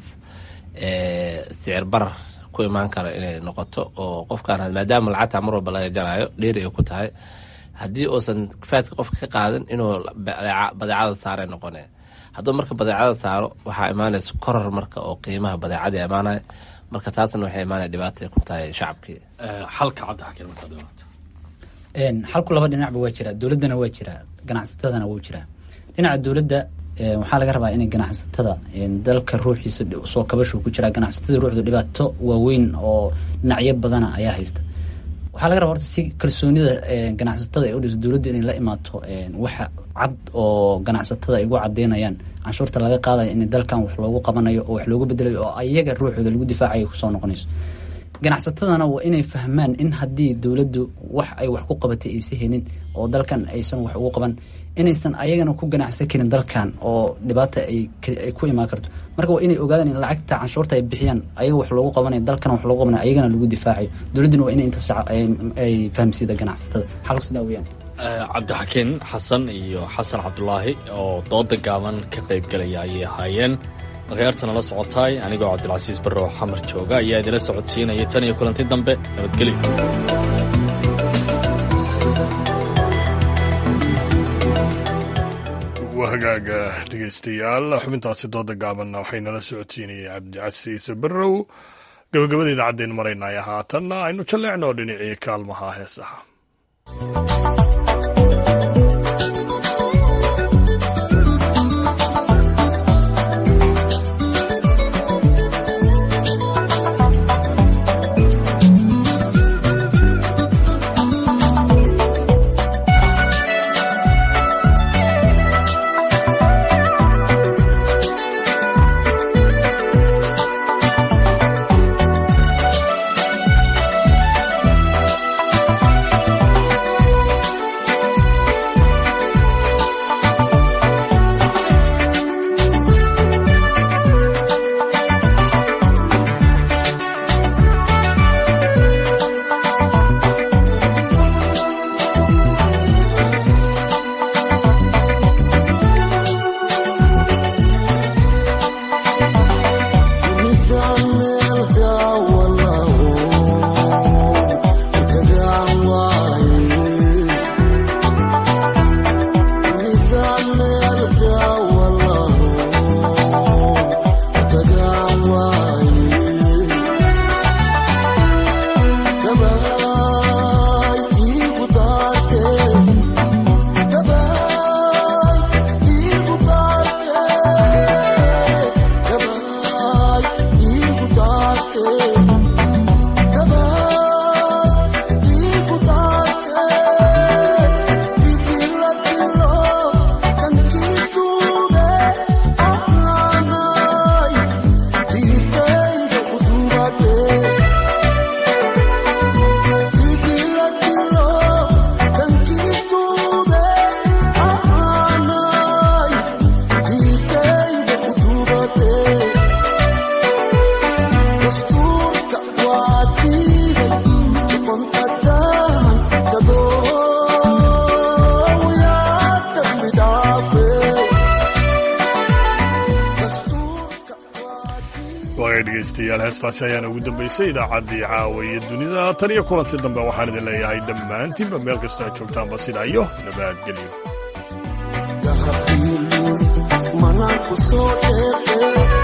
sicir barar ku imaan kara inay noqoto oo qofkaan maadaama lacagta mar walba laga jaraayo dheeri ay ku tahay haddii uusan faadka qofka ka qaadan inuu badeecada saaray noqone hadduu marka badeecada saaro waxaa imaanaysa koror marka oo qiimaha badeecada imaanaya marka taasna waxay imaanaya dhibaatay ku tahay shacabkii xalka cabdixakiin markaad dhawaato xalku laba dhinacba waa jiraa dowladdana waa jiraa ganacsatadana wuu jiraa dhinaca dowladda waxaa laga rabaa inay ganacsatada dalka ruuxiisa soo kabashu ku jiraa ganacsatada ruuxdu dhibaato waaweyn oo dhinacyo badana ayaa haysta waxaa laga rabaa horta si kalsoonida ganacsatada ay udhiso dowladdu inay la imaato waxa cad oo ganacsatada ay ugu cadeynayaan canshuurta laga qaadayo in dalkan wax loogu qabanayo oo wax loogu bedelayo oo ayaga ruuxooda lagu difaacayo kusoo noqonayso ganacsatadana waa inay fahmaan in haddii dowladdu wax ay wax ku qabatay aysa helin oo dalkan aysan wax ugu qaban inaysan ayagana ku ganacsan karin dalkan oo dhibaata ay ku imaan karto marka waa inay ogaadaan in lacagta canshuurta ay bixiyaan ayaga wax loogu qabanayo dalkan wax loogu qabanayo ayagana lagu difaacayo dowladduna waa inay intaas ay fahamsiida ganacsatada xalku sidaa weyaan cabdixakiin xasan iyo xasan cabdulaahi oo dooda gaaban ka qaybgalaya ayay ahaayeen markhayaartana la socotaay anigoo cabdilcasiis barre oo xamar jooga ayaa idila socodsiinaya tan iyo kulanti dambe nabadgelyo hagaaga dhegeystayaal xubintaasi dooda gaabanna waxay nala socodsiinayay cabdicasiis barrow gabagabada idaacaddeen maraynaya haatanna aynu jalleecno dhinacii kaalmaha heesaha dhegeystayaal heestaasi ayaana ugu dambaysay idaacaddii caawa iyo dunida tan iyo kulanti dambe waxaan idin leeyahay dhammaantiinba meel kastoo aad joogtaanba sidaa iyo nabadgelyo